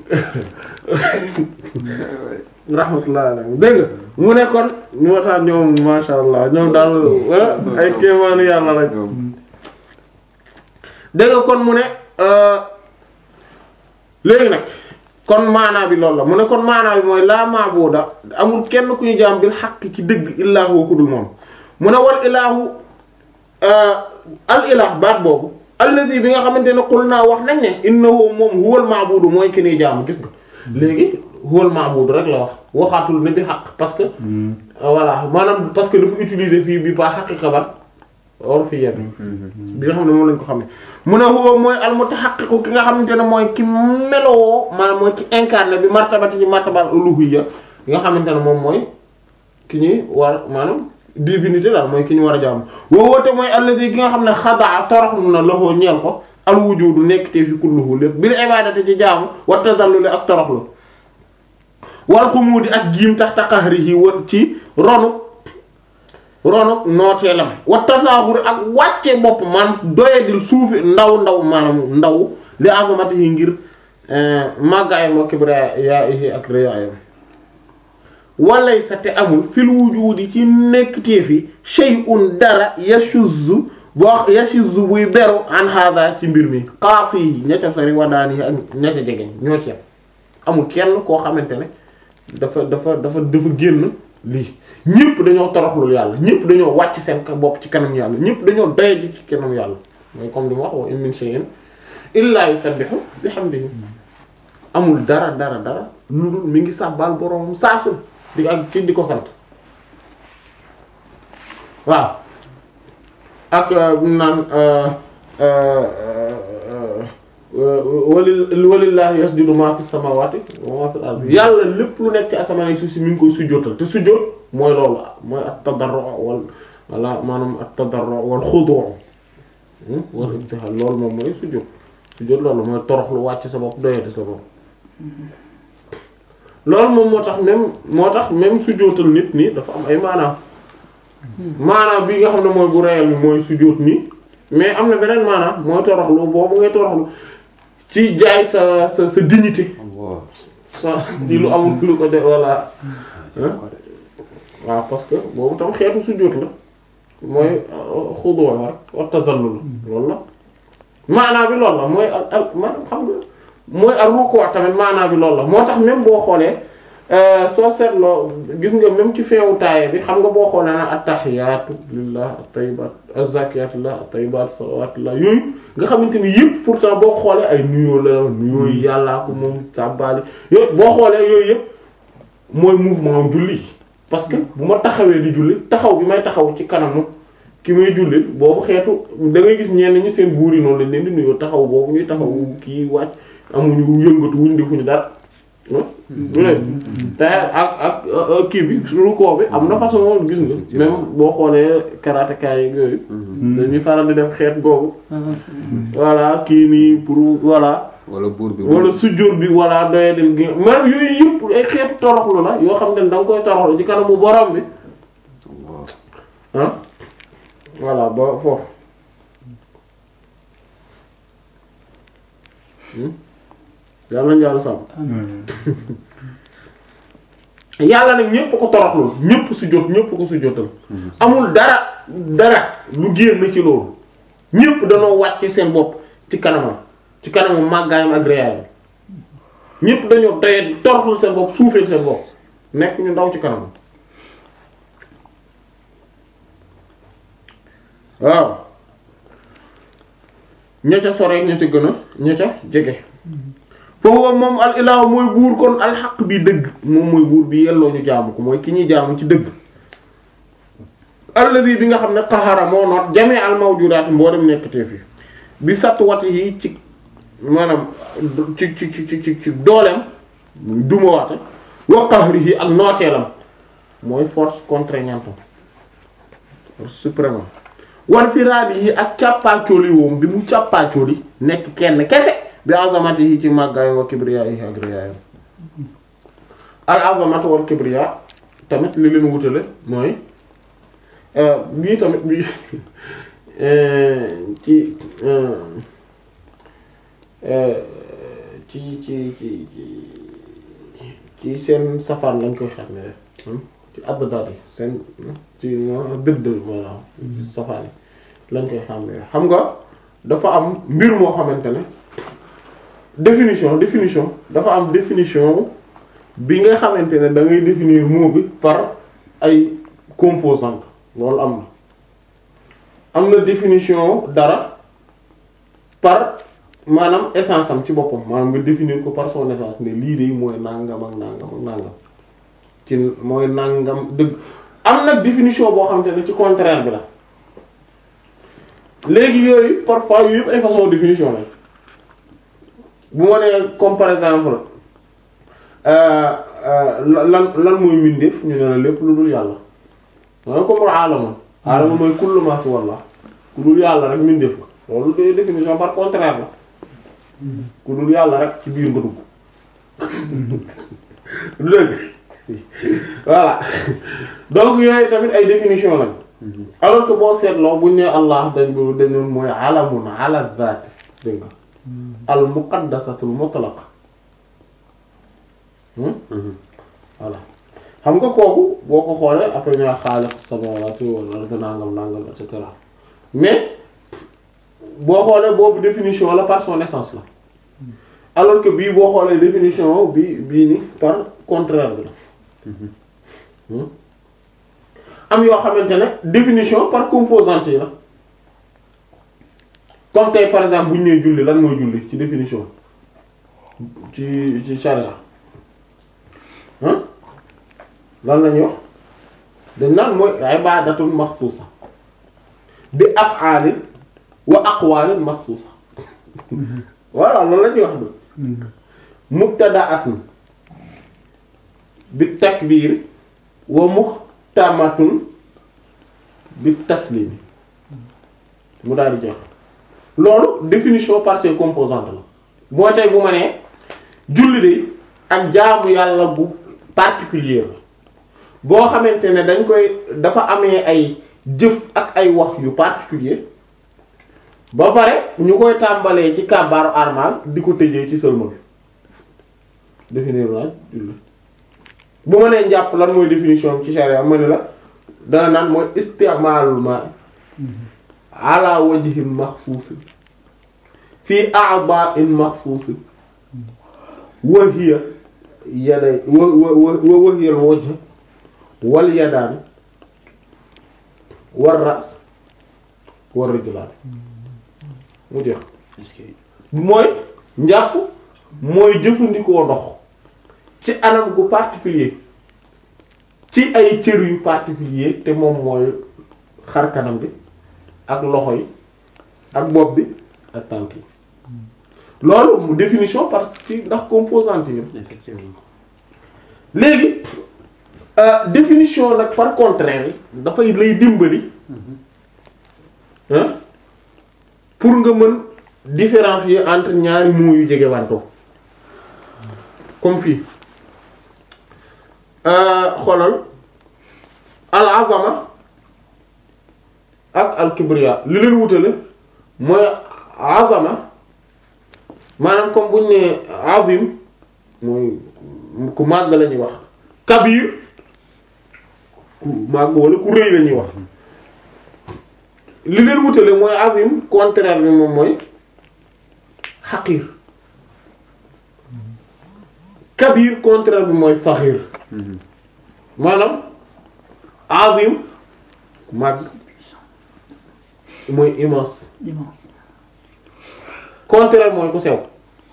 rahmatullah alayhi dégg nga mu ne kon moo tax ñoom masha allah ñoom daal ah, ay kéemaanu yàlla lañ ñoom dégg nga kon mu ne euh, léegi nag kon maanaa bi loolu la mu ne kon maanaa bi mooy laa maabuda amul kenn ku ñu jaam bil xaq ci dëgg illaa huwa ku dul moom mu ne wal ilaahu al ilah baat boobu alladi bi nga xamante ne qul naa wax nañ ne innahu moom huwal maabudu mooy ki ni jaamu gis nga léegi huwal maabudu rek la wax waxaatul ne bi xaq parce que voilà maanaam parce que dafa utiliser fii bi ba xaqiqa ban or fi yenn bi nga xam ne moom lañ ko xam ne mu ne huwa mooy al mutahaqqiqu ki nga xamante ne mooy ki melowoo maanaam mooy ki incarné bi martabati ci martabal uluhiyya nga xamante ne moom mooy ki ñuy war maanaam divinité daal mooy ki ñu war a jaamu woo woote mooy alladi ki nga xam ne xadaa toroxlu na loxoo ñeel ko al wujudu nekk te fi kulluhu lépp bil ibadati ci jaamu wa tadalluli ak toroxlu wal xumuudi ak giim tax taqahrihi won ci ronu ronu nooteelam wa tasaaxuri ak wàcce bopp man doyadil suufi ndaw ndaw maanaam ndaw li azamatihi ngir màggaayam wa kibriyaihi ak riyaayam walay sa te amul fil wujudi ci nekk téefi shay'un dara yashuzzu boo yashuzzu buy beru an hada ci mbir mi xaasi yi ña ca sori wadaani yi ak ña ca jegeñ ñoo ci yam amul kenn koo xamante ne dafa dafa dafa dafa génn lii ñëpp dañoo toroxlul yàlla ñëpp dañoo wàcc seen bopp ci kanam yàlla ñëpp dañoo doye ci kanam yàlla mooy comme li mu wax wa in min shay'in illa yusabbihu bihamdihi amul dara dara dara lu dul mi ngi sàbbaal boroom saasul di ak ci di ko sant waaw ak naan wali walillahi yasjudu ma fi samawati wa ma fil ardi yàlla lépp lu nekk ci asamaan ak suuf si mi ngi koy sujjóotal te sujjóot mooy loolu mooy at tadarru wal wala maanaam at tadarru wal xudu' wal ibtihal loolu moom mooy sujjóot sujjóot loolu mooy torox lu wàcc sa bopp doyati sa bopp loolu moom moo tax même moo tax même sujjóotal nit nii dafa am ay maanaam maanaam bi nga xam ne mooy bu réel mi mooy sujjóot nii mais am na beneen maanaam mooy toroxlu boobu ngay toroxlu ci jaay sa sa sa dignité sa ci lu amul lu ko de walla waaw parce que boobu tam xeetu sujjóot la mooy xudu rek wa tazallul loolu la maanaam bi loolu la mooy al al maanaam xam nga mooy ak rukkoo tamit maanaam bi loolu la moo tax même boo xoolee soo seetloo gis nga même ci feewu taaye bi xam nga boo xoolee na attahiyaatu lillah at-tayyibaat az-zakiyaatu lillah at-tayyibaat salawaatu lillah yooyu nga xamante ni yëpp pourtant boo xoolee ay nuyoo la nuyoo yi yàllaa ko moom sàbbaali yooyu boo xoolee yooyu yëpp mooy mouvement julli parce que bu ma taxawee di julli taxaw bi may taxaw ci kanamu ki may julli boobu xeetu da ngay gis ñenn ñi seen buur yi noonu lañ leen di nuyoo taxaw boobu ñuy taxaw kii wàcc amuñu yëngatu wuñ defuñu dara du ne te ak ak kii bi rukkoo bi am na façon gis nga même boo xoolee karatéka yi yooyu dañuy faral di def xeet googu voilà kii nii pour voilà wala buur bi wala sujjóot bi voilà doye dem gi maanaam yooyu yëpp ay xeetu toroxlu la yoo xam ne da nga koy toroxlu ci kanamu borom bi ah voilà ba foofu yàlla nañu yàlla sàmm yàlla nag ñépp ko toroxlul ñépp sujjóot ñépp ko sujjóotal amul dara dara lu génn ci loolu ñépp dañoo wàcc seen bopp ci kanamam ci kanamam màggaayam ak réyaayam ñépp dañoo doye toroxlul seen bopp suufeel seen bopp nekk ñu ndaw ci kanamam waaw ña ca sore ña ca gën a ña ca jege foofu moom al ilahu mooy buur kon alxaq bi dëgg moom mooy buur bi yelloo ñu jaamu ko mooy ki ñuy jaamu ci dëgg alladi bi nga xam ne qaxara moo noot jamee al mawjudaat mboolem nekkatee fi bi satt wat yi ci maanaam ci ci ci ci ci dooleem duma waate wa qahrihi ak nooteelam mooy force contraignante force suprême wal firaadi yi ak càppaacooli woom bi mu càppaacooli nekk kenn kese bi azamati yi ci màggaay wa kibriya yi ak riyaayam al azamatu wal kibriya tamit li leen wutale mooy bii tamit bi ci ci ci ci ci seen safaan lañ koy xam ne ci abdal yi seen ci dëdd maanaam safaan yi lañ koy xam ne xam nga dafa am mbir moo xamante ne définition définition dafa am définition bi nga xamante ne da ngay définir mot bi par ay composantes loolu am na am na définition dara par maanaam essence am ci boppam maanaam nga définir ko par son essence ne lii de mooy nangam ak nangam ak nangam ci mooy nangam dëgg am nag définition boo xamante ne ci contraire bi la léegi yooyu parfois yooyu yëpp ay façon définition la bu ma nee comme par exemple euh, euh, lan lan mooy mbindeef ñu ne la lépp lu dul yàlla mooy comme aalamoon aalamoon mooy kullu ma si walla ku dul yàlla rek mbindeef la loolu de définition par contraire la ku dul yàlla rek ci biir nga dugg dëgg voilà donc yooyu tamit ay définition lañ alors que boo seetloo buñ ne allah dañ ko dañu mooy alamun ala zaat dégg nga al muqaddasatul mutlaqa hmm voilà xam nga kooku boo ko xoolee après ñoo xaaliqu samawati wal ardi nangam nangam et cetera mais boo xoolee boobu définition la par son essence la alors que bii boo xoolee définition bi bii ni par contraire bi la Hmm. am yoo xamante ne définition par composante yi la comme tey par exemple bu ñu nee julli lan mooy julli ci définition ci ci charia hein lan la ñuy wax dañ naan mooy ibadatun maxsuusa bi af'aalin wa aqwaalin maxsuusa voilà loolu la ñuy wax du mubtada'atun bi takbiir wa muxtamatun bi taslim mu daal di jox loolu définition par ses composantes la moo tey bu ma nee julli de ak jaamu yàlla bu particulier la boo xamante ne dañ koy dafa amee ay jëf ak ay wax yu particulier ba pare ñu koy tàmbalee ci kàbbaaru armal di ko tëjee ci sëlmal définir naa julli bu ma nee njàpp lan mooy définition ci charia ma ne la dana naan mooy istimaalul ma ala wajhin maxsuusin fii a'da'in maxsuusin wa hiya yaday wa wa wa wa hiya al wajh wal yadaan war ras war rijlaan mu jeex mooy njàpp mooy jëfandikoo ndox ci anam gu particulier ci ay cër yu particulier te moom mooy xar kanam bi ak loxo yi ak bopp bi ak tànk yi loolu mu définition parce que ndax composante yi effectivement léegi euh, définition nag par contraire yi dafay lay dimbali hein pour nga mën différencier entre ñaari mots yu jege wantoo comme fii euh, xoolal al azama ak al kibriya li leen wutale mooy azama maanaam comme buñ ne azim mooy ku màgg la ñuy wax kabir ku màgg wala ku rëy la ñuy wax li leen wutale mooy azim contraire bi moom mooy xaqir kabir contraire bi mooy saxir maanaam azim màgg mooy immense immense contraire mooy ku sew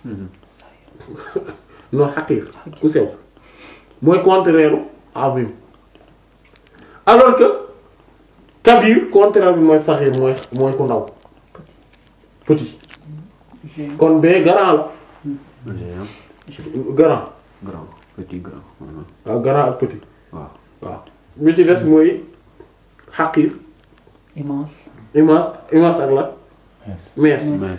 non xaqir ku sew mooy contraire azim alors que kabir contraire bi mooy saxir mooy mooy ku ndaw petit géant kon bee grand la géant grand grand petit grand voilà. waaw grand ak petit waaw waaw bi ci des mooy xaqir immense immense immense ak la Yes. mees mais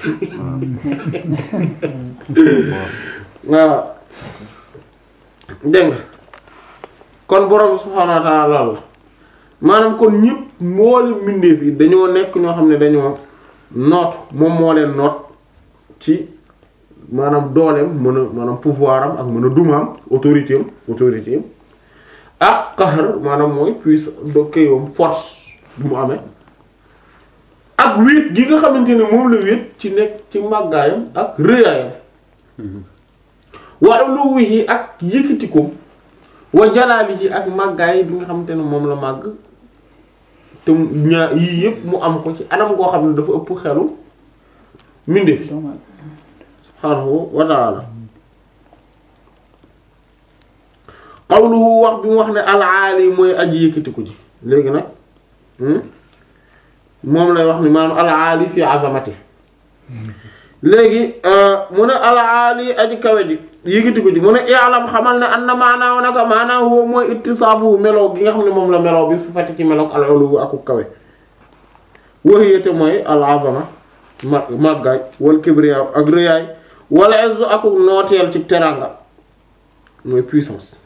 voilà dégg nga kon borom subhaanahu wa ta'ala loolu la maanaam kon ñëpp mboolem mbindeef yi dañoo nekk ñoo xam ne dañoo noot moom moo leen noot ci maanaam dooleem mën a maanaam pouvoir am ak mën a dumaam autorité am autorité am ak qahr maanaam mooy puissance do këyam force bi mu amee ak wéet gi nga xamante ne moom la wéet ci nekk ci màggaayam ak rëyaayam wa uluwihi ak yëkkatikoom wa jalaalihi ak màggaay bi nga xamante ne moom la màgg te ñaa yii yëpp mu am ko ci anam goo xam ne dafa ëpp xelu mbindeef Dommage. subhaanahu wa ta'ala qawluhu wax bi mu wax ne al-aali mooy aji yëkkatiku ji léegi nag hmm? moom lay wax ni maanaam al-aali fi azamati léegi euh, mu ne al-aali aji kawe ji yëkkatiku ji mu ne i'lam xamal ne anna maanaahu naka maanaahu mooy ittisaafu meloo gi nga xam ne moom la meloo bi sifati ci meloog al-ulu aku kawe wahiyate mooy al-azama ma màggaay wal kibriya ak rëyaay wala izzu ak nooteel ci teranga mooy puissance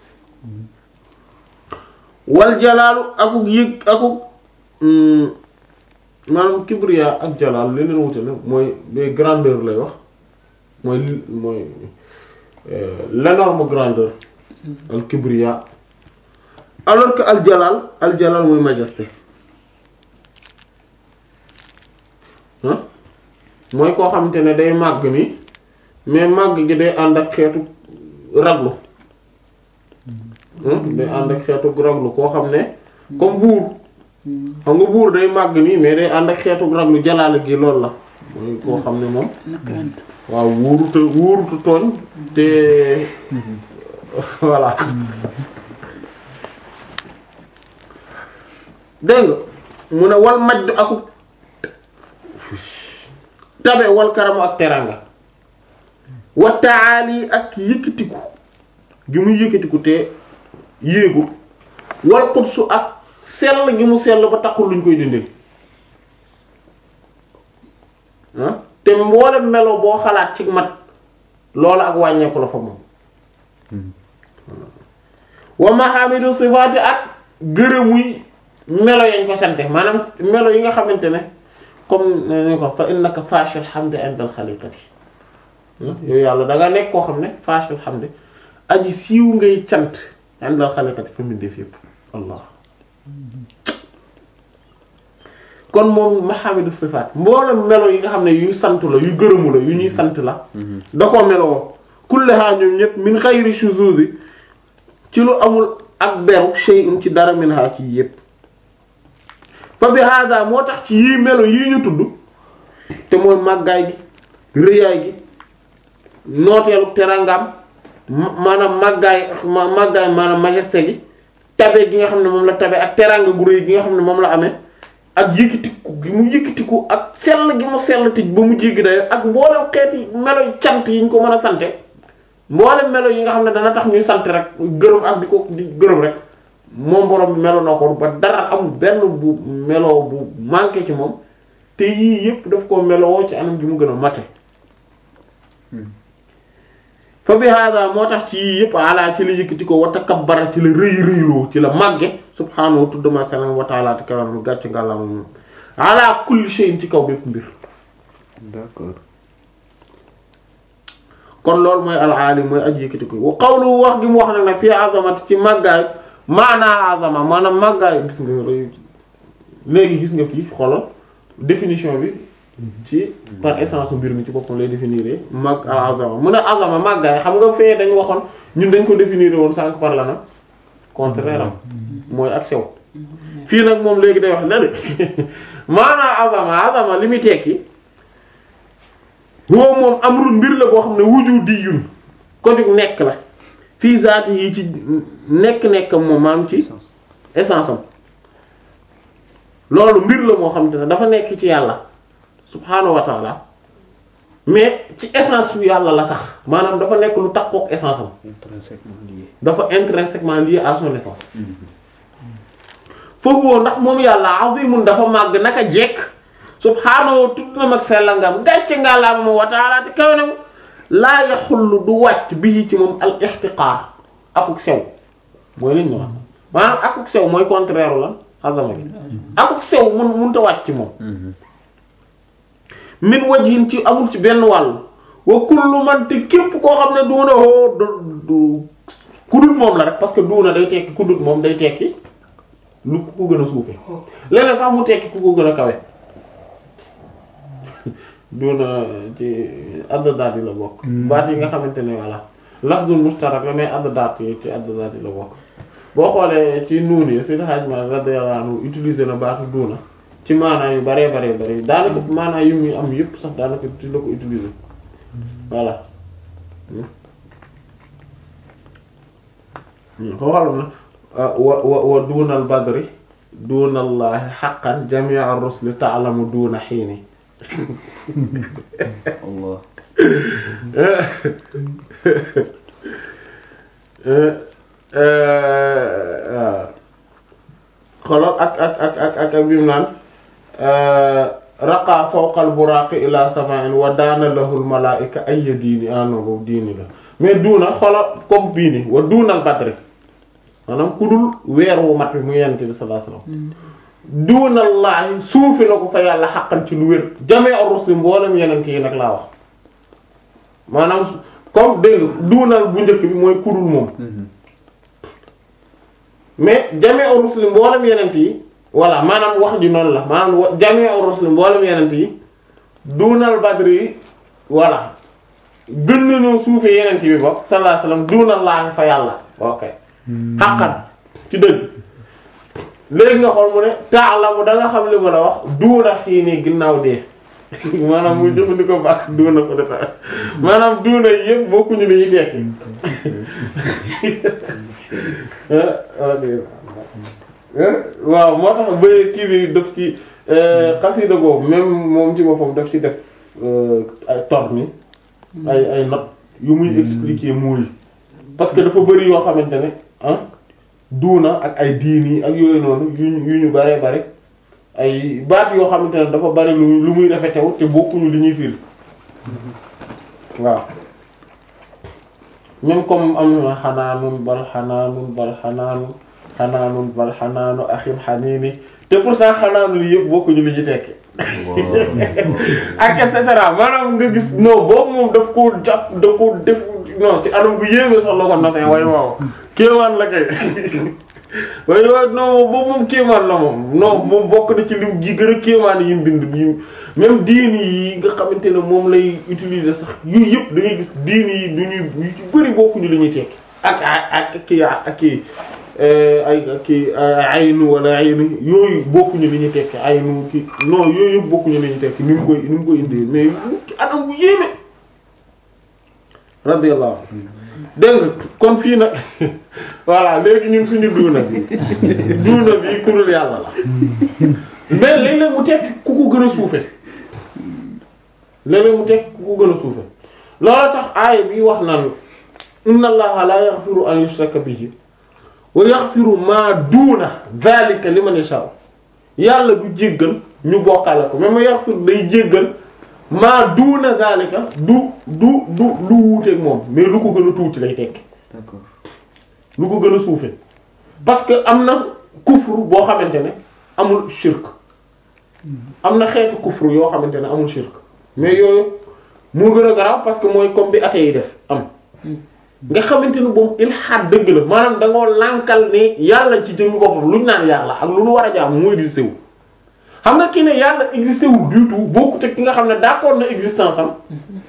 wal jalaalu akuk yëg akuk mm, maanaam kibriya ak jalaal li leen wute ne mooy des grandeur lay wax mooy li- mooy euh, l'énorme grandeur al kibriya alors que al jalal al jalal mooy majesté ah mooy koo xamante ne day màgg ni mais màgg gi day ànd ak xeetu raglu ah day ànd ak xeetu raglu koo xam ne comme buur xam nga buur day màgg nii mais day ànd ak xeetu raglu jalaale gi loolu la mooy koo xam ne moom na crainte. waaw wuuruta wuurutu tooñ te voilà dégg nga mu ne wal majdu aku tabe wal karamu ak teranga wa taali ak yëkkatiku gi muy yëkkatiku te yéegu wal qudsu ak sell gi mu sell ba taxul luñ koy dindil ah te mboolem melo boo xalaat ci mat loolu ak wàññeeku la fa moom wa mahamidu sifaati ak gërëmuy melo yañ ko sante maanaam melo yi nga xamante ne comme ni ko fa innaka fashil hamdi indal xaliqati yow yàlla da nga nekk koo xam ne fashil hamdi aji siiw ngay cant indal xaliqati fa mbindeef yépp allah kon moom mahamidu sifaat mboolem melo yi nga xam ne yuy sant la yu gërëmu la yu ñuy sant la da koo meloo kullaha ñoom ñëpp min xayri shuzuz ci lu amul ak beru shay'un ci dara minha ci yépp fa bi hada moo tax ci yii melo yii ñu tudd te mooy màggaay gi rëyaay gi nooteelu terangam ma- maanaam màggaay ma- màggaay maanaam majesté gi tabe gi nga xam ne moom la tabe ak teranga gu rëy gi nga xam ne moom la amee ak yëkkatiku gi mu yëkkatiku ak sell gi mu sell tij ba mu jéggi dayo ak mboolem xeeti melo cant yi ñu ko mën a sante mboolem melo yi nga xam ne dana tax ñuy sant rek gërëm ak di ko di gërëm rek moom borom bi melo na ko ba dara amul benn bu melo bu manqué ci moom te yii yépp daf ko meloo ci anam gi mu gën a mate fa bi hada moo tax ci yii yépp ala ci la yëkkati ko wa takabbara ci la rëy rëyloo ci la màgge subhaanahu tuddama salam wa ta'ala te kawanam mu gàcc ngàllaama moom ala kulli shay'in ci kaw bépp mbir d'accord kon loolu mooy al-alim mooy aji yëkkati ko wa qawlu wax gi mu wax nag ne fii azamati ci màggaay maanaa azama maanaam màggaay gis nga rëy léegi gis nga fii xoolal définition bi ci par essence mbir mi ci boppam lay définir mag al azama mu ne azama màggaay xam nga fee dañ waxoon ñun dañ ko définir woon sànq par la nag contraire am mooy ak sew fii nag moom léegi day wax la de maanaa azama azama li muy tekki huwa moom amrun mbir la boo xam ne wujudiyun ko jug nekk la fii zaati yi ci nekk-nekk moom maanaam ci essence am loolu mbir la moo xam te ne dafa nekk ci yàlla subhaanahu wa taala mais ci essence su yàlla la sax maanaam dafa nekk lu takkook essence am intrinsèquement lié dafa intrinsèquement lié à son essence foofu woo ndax moom yàlla azimun dafa màgg naka jekk subhaanahu tudd na mag sellangam gàcce nga laa ma wa taala te kaw na mu laa yaxullu du wàcc bii ci moom al ixtiqaar akuk sew mooy liñ ñu wax maanaam akuk sew mooy contraire lan azama gi akuk sew mun munta wàcc ci moom min wajhin ci amul ci benn wàll wa kullu man te képp koo xam ne duuna hoo du du ku dul moom la rek parce que duuna day tekki ku dul moom day tekki lu ku ko gën a suufe leneen sax mu tekki ku ko gën a kawe duuna ci addaat yi la bokk baat yi nga xamante ne voilà lafdul mustarak la mais addaat yi ci addaat yi la bokk boo xoolee ci nuun yi Seydi Hadji Malick radiyallahu anhu utiliser na baatu duuna ci maanaa yu baree baree bare daanaka maanaa yu muy am yëpp sax daanaka ci la ko utiliser voilà xoolal na wa wa wa duunal badri duunallahi haqqan jami'a ar-rusli ta'lamu duuna hiini Allah xoolal ak ak ak ak ak ak bi mu naan raqa fawqa al-buraaqi ila sama'in wa daana lahu al-malaa'ika ayya diini ah non boobu diini la mais duuna xoolal comme bii ni wa duunal badri maanaam ku dul weer wu mat bi mu yonent bi sallallahu alayhi wasallam duunallaahi suufi la ko fa yàlla xaqan ci lu wér jamee ar-rusul mboolem yonent yi nag laa wax maanaam comme dégg nga duunal bu njëkk bi mooy ku dul moom mais jamee ar-rusul mboolem yonent yi voilà maanaam wax ji noonu la maanaam wa jamee ar-rusul mboolem yonent yi duunal badri yi voilà gën nañoo suufee yonent bi bokk sallallahu alayhi wasallam duunallaahi fa yàlla ok xaqan ci dëgg léegi nga xool mu ne taalamu da nga xam li ma la wax duuna xii nii ginnaaw dee maanaam muy jëfandikoo baax duuna ko defa maanaam duuna yi yëpp bokkuñu li ñuy tekki waaw moo tax ba kii bi daf ci xasida boobu même moom ci boppam daf ci def ay tor ni ay ay notes yu muy expliquer mooy parce que dafa bari yoo xamante ne ah duuna ak ay diin yi ak yooyu noonu yu ñu yu ñu baree bari ay baat yoo xamante ne dafa bari lu lu muy rafetew te bokkuñu li ñuy firi waaw même comme am na xanaanun bal xanaanun bal xanaanun xanaanun bal xanaanu axim xaniini te pourtant xanaanul yëpp bokkuñu li ñu tekki ak et cetera maanaam nga gis non boobu moom daf koo jàpp da koo def non ci anam bu yéeme sax la ko nosee waaye waaw kéemaan la kay waaye waaw non boobu moom kéemaan la moom non moom bokk na ci lim ji gën a kéemaan yi mu bind yi même diini yi nga xamante ne moom lay utiliser sax yooyu yëpp da ngay gis diini yi du ñuy yu ci bëri bokkuñu li ñuy tekki ak ak kii ak kii ay kii aynu wala aynu yooyu bokkuñu li ñuy tekki aynu kii non yooyu yëpp bokkuñu li ñuy tekki ni mu koy ni mu koy indee mais ci anam bu yéeme radiyallahu dégg nga kon fii nag voilà léegi ñun suñu duuna bi duuna bi kurul yàlla la mais léeg-léeg mu tekki ku ko gën a suufe léeg-léeg mu tekki ku ko gën a suufe loolu tax aaya bi wax naan inna allaha la yaghfiru an yushraka bihi wa yaghfiru ma duuna dhalika liman yasha yàlla du jéggal ñu bokkale ko mais ma yaghfiru day jéggal maa duuna zalika du du du lu wuuteeg moom mais lu ko gën a tuuti lay tekki d'accord lu ko gën a suufe parce que am na kufru boo xamante ne amul shirk am na xeetu kufru yoo xamante ne amul shirk mais yooyu moo gën a garaaw parce que mooy comme bi athée yi def am nga xamante ne boobu ilhaad dëgg la maanaam dangoo lànkal ne yàlla ci jëmmi boppam luñ naan yàlla ak lu nu war a jaam moo existé wu xam nga ki ne yàlla existé wul du tout bokkut ak ki nga xam ne d'accord na existence am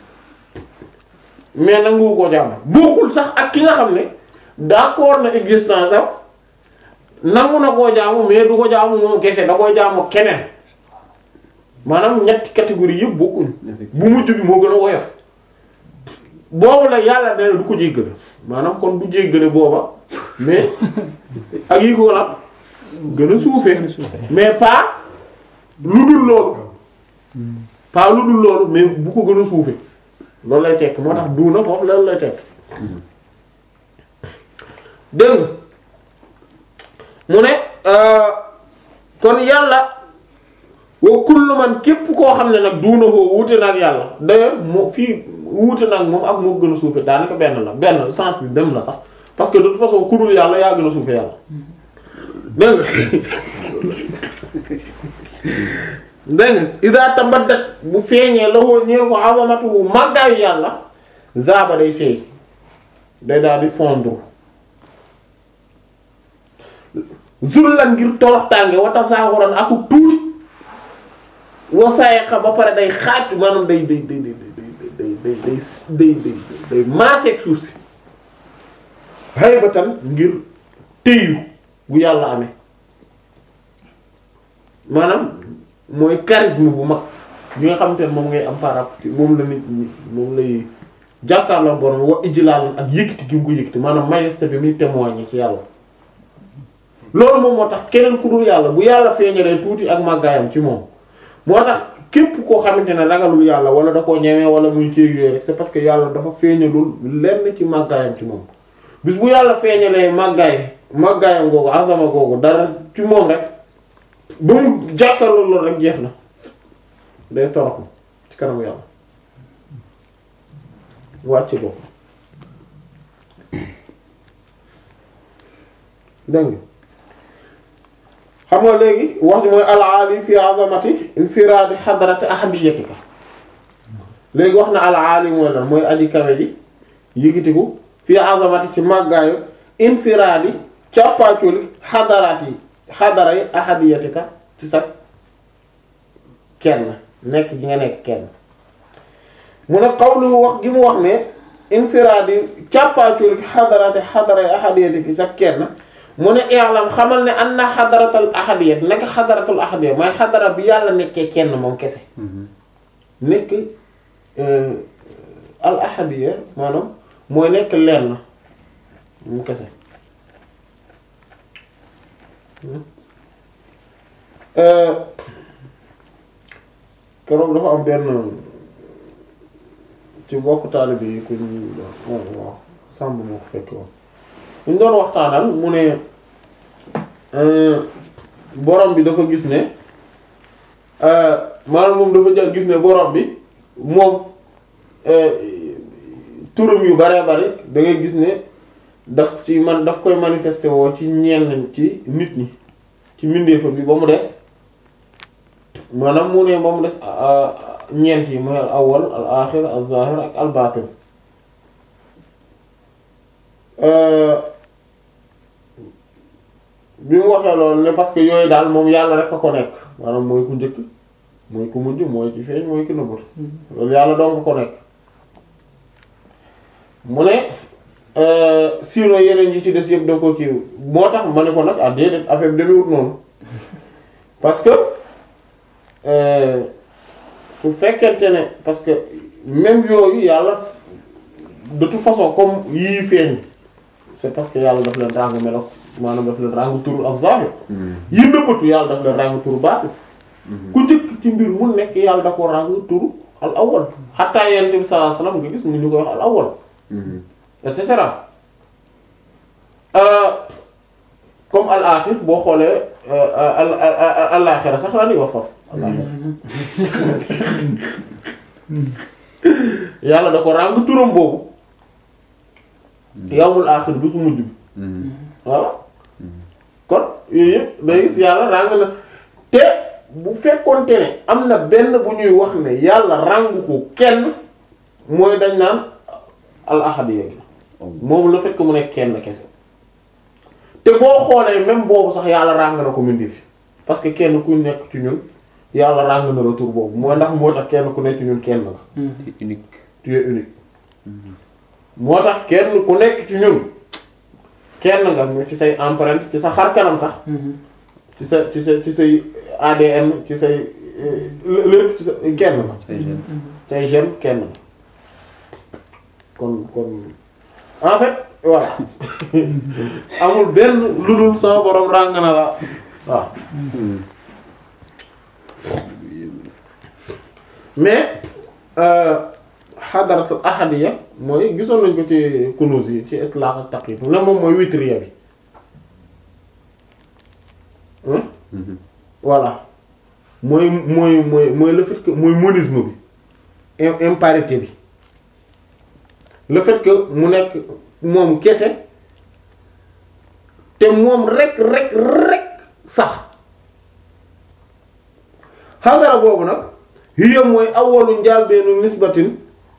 mais nangu koo jaamu bokkul sax ak ki nga xam ne d'accord na existence am nangu na koo jaamu mais du ko jaamu moom kese da koy jaamu keneen maanaam ñetti catégorie yëpp bokkuñ bu mujj bi moo gën a woyof boobu la yàlla nee na du ko jéggale maanaam kon du jéggale booba mais ak yi ko la gën a suufee mais pas lu dul loolu pas lu dul loolu mais bu ko gën a suufe loolu lay tekk moo tax duuna foofu loolu lay tekk dégg nga mu ne kon yàlla wa kullu man képp koo xam ne nag duuna koo wuute na ak yàlla d'ailleurs moo fii wuute na ak moom ak moo gën a suufe daanaka benn la benn sens bi dem la sax parce que de toute façon ku dul yàlla yaa gën a suufe yàlla dégg nga dégg nga ida tabaddat bu feeñee loxo ñeel ko azamatu màggaayu yàlla zaaba day seey day daal di fondre zullan ngir toroxtaange wata saaxuran aku tuuti wasaayaqa ba pare day xaaj maanaam day day day day day day day day day day maaseeg suuf si haybatan ngir téyu gu yàlla amee maanaam mooy charisme bu mag bi nga xamante ne moom ngay am par rapport moom la nit ñi moom lay jàkkaarloo borom wa ijlaal ak yëkkati gi mu ko yëkkati maanaam majesté bi muy témoigner ci yàlla loolu moom moo tax keneen ku dul yàlla bu yàlla feeñalee tuuti ak màggaayam ci moom moo tax képp koo xamante ne ragalul yàlla wala da koo ñemee wala muy céeg yooyu rek c'est parce que yàlla dafa feeñalul lenn ci màggaayam ci moom bis bu yàlla feeñalee màggaay màggaayam googu azama googu dara ci moom rek ba mu jàkkaarloo loolu rek jeex na day toroxlu ci kanamu yàlla wàcc bopp dégg nga xam nga léegi wax ji mooy al-aali fi azamati infiraadi xadarati ahadiyatika léegi wax na al-aali mooy lan mooy aji kawe ji yëkkatiku fi azamati ci màggaayu infiraadi càppaaculi xadaraat yi xadara yi ahadiyatika ci sa kenn nekk gi nga nekk kenn mu ne qawlu wax gi mu wax ne infiraadi càppaaculi xadaraati xadara yi ahadiyatika ci sa kenn mu ne i'lam xamal ne anna xadaratul ahadiyya nekk xadaratul ahadiyya mooy xadara bi yàlla nekkee kenn moom kese nekk al ahadiyya maanaam mooy nekk lenn moom kese keroog dafa am benn ci bokk taalibe yi ku ñu waaw waaw sàmb moo ko fekk woon ñu doon waxtaanal mu ne borom bi dafa gis ne maanaam moom dafa jël gis ne borom bi moom turam yu bare bari da ngay gis ne daf ci man daf koy manifester woo ci ñenn ci nit ñi ci mbindeefam bi ba mu des maanaam mu ne ba mu des ñeent yi mooy al awwal al aaxir al zaahir ak al baatin bi mu waxee loolu ne parce que yooyu daal moom yàlla rek a ko nekk maanaam mooy ku njëkk mooy ku mujj mooy ci feeñ mooy ki nëbbut loolu yàlla doon ko ko nekk mu ne sinon yeneen yi ci des yëpp da ko kii moo tax ma ne ko nag ah déedéet affaire bi demewut noonu parce que su fekkente ne parce que même yooyu yàlla de toute façon comme yii feeñ c'est parce que yàlla daf leen ràng melo maanaam daf leen ràng turu ak zahir yi nëbbatu yàlla daf leen ràng turu baatin ku njëkk ci mbir mu nekk yàlla da ko ràng turu al awwal xataa yonent bi sallallahu alayhi wasallam nga gis mu ñu koy wax al awwal et cetera comme al axir boo xoolee al al axira sax la ñuy wax foofu al axira yàlla da ko ràng turam boobu yawmul axir bi su mujj bi voilà kon yooyu yëpp day gis yàlla ràng na te bu fekkonte ne am na benn bu ñuy wax ne yàlla ràng ko kenn mooy dañ naan al ahadiyya moom la fekk mu nekk kenn kese te boo xoolee même boobu sax yàlla ràng na ko mindi fi parce que kenn ku nekk ci ñun yàlla ràng na la tur boobu mooy ndax moo tax kenn ku nekk ci ñun kenn la unique tu es unique moo tax kenn ku nekk ci ñun kenn nga mu ci say empreinte ci sa xar kanam sax ci sa ci sa ci say ADN ci say lépp ci sa kenn la say gènes say gène kenn la kon kon en fait voilà amul benn lu dul sama borom ràng na la waaw mais xadaratul ahadiya mooy gisoon nañ ko ci kunuz yi ci itlaq ak taqyid ne moom mooy witriya bi hein voilà mooy mooy mooy mooy le fait que mooy monisme bi im- imparité bi le fait que mu nekk moom kese te moom rek rek rek sax xadara boobu nag hiya mooy awalu njaalbeenu nisbatin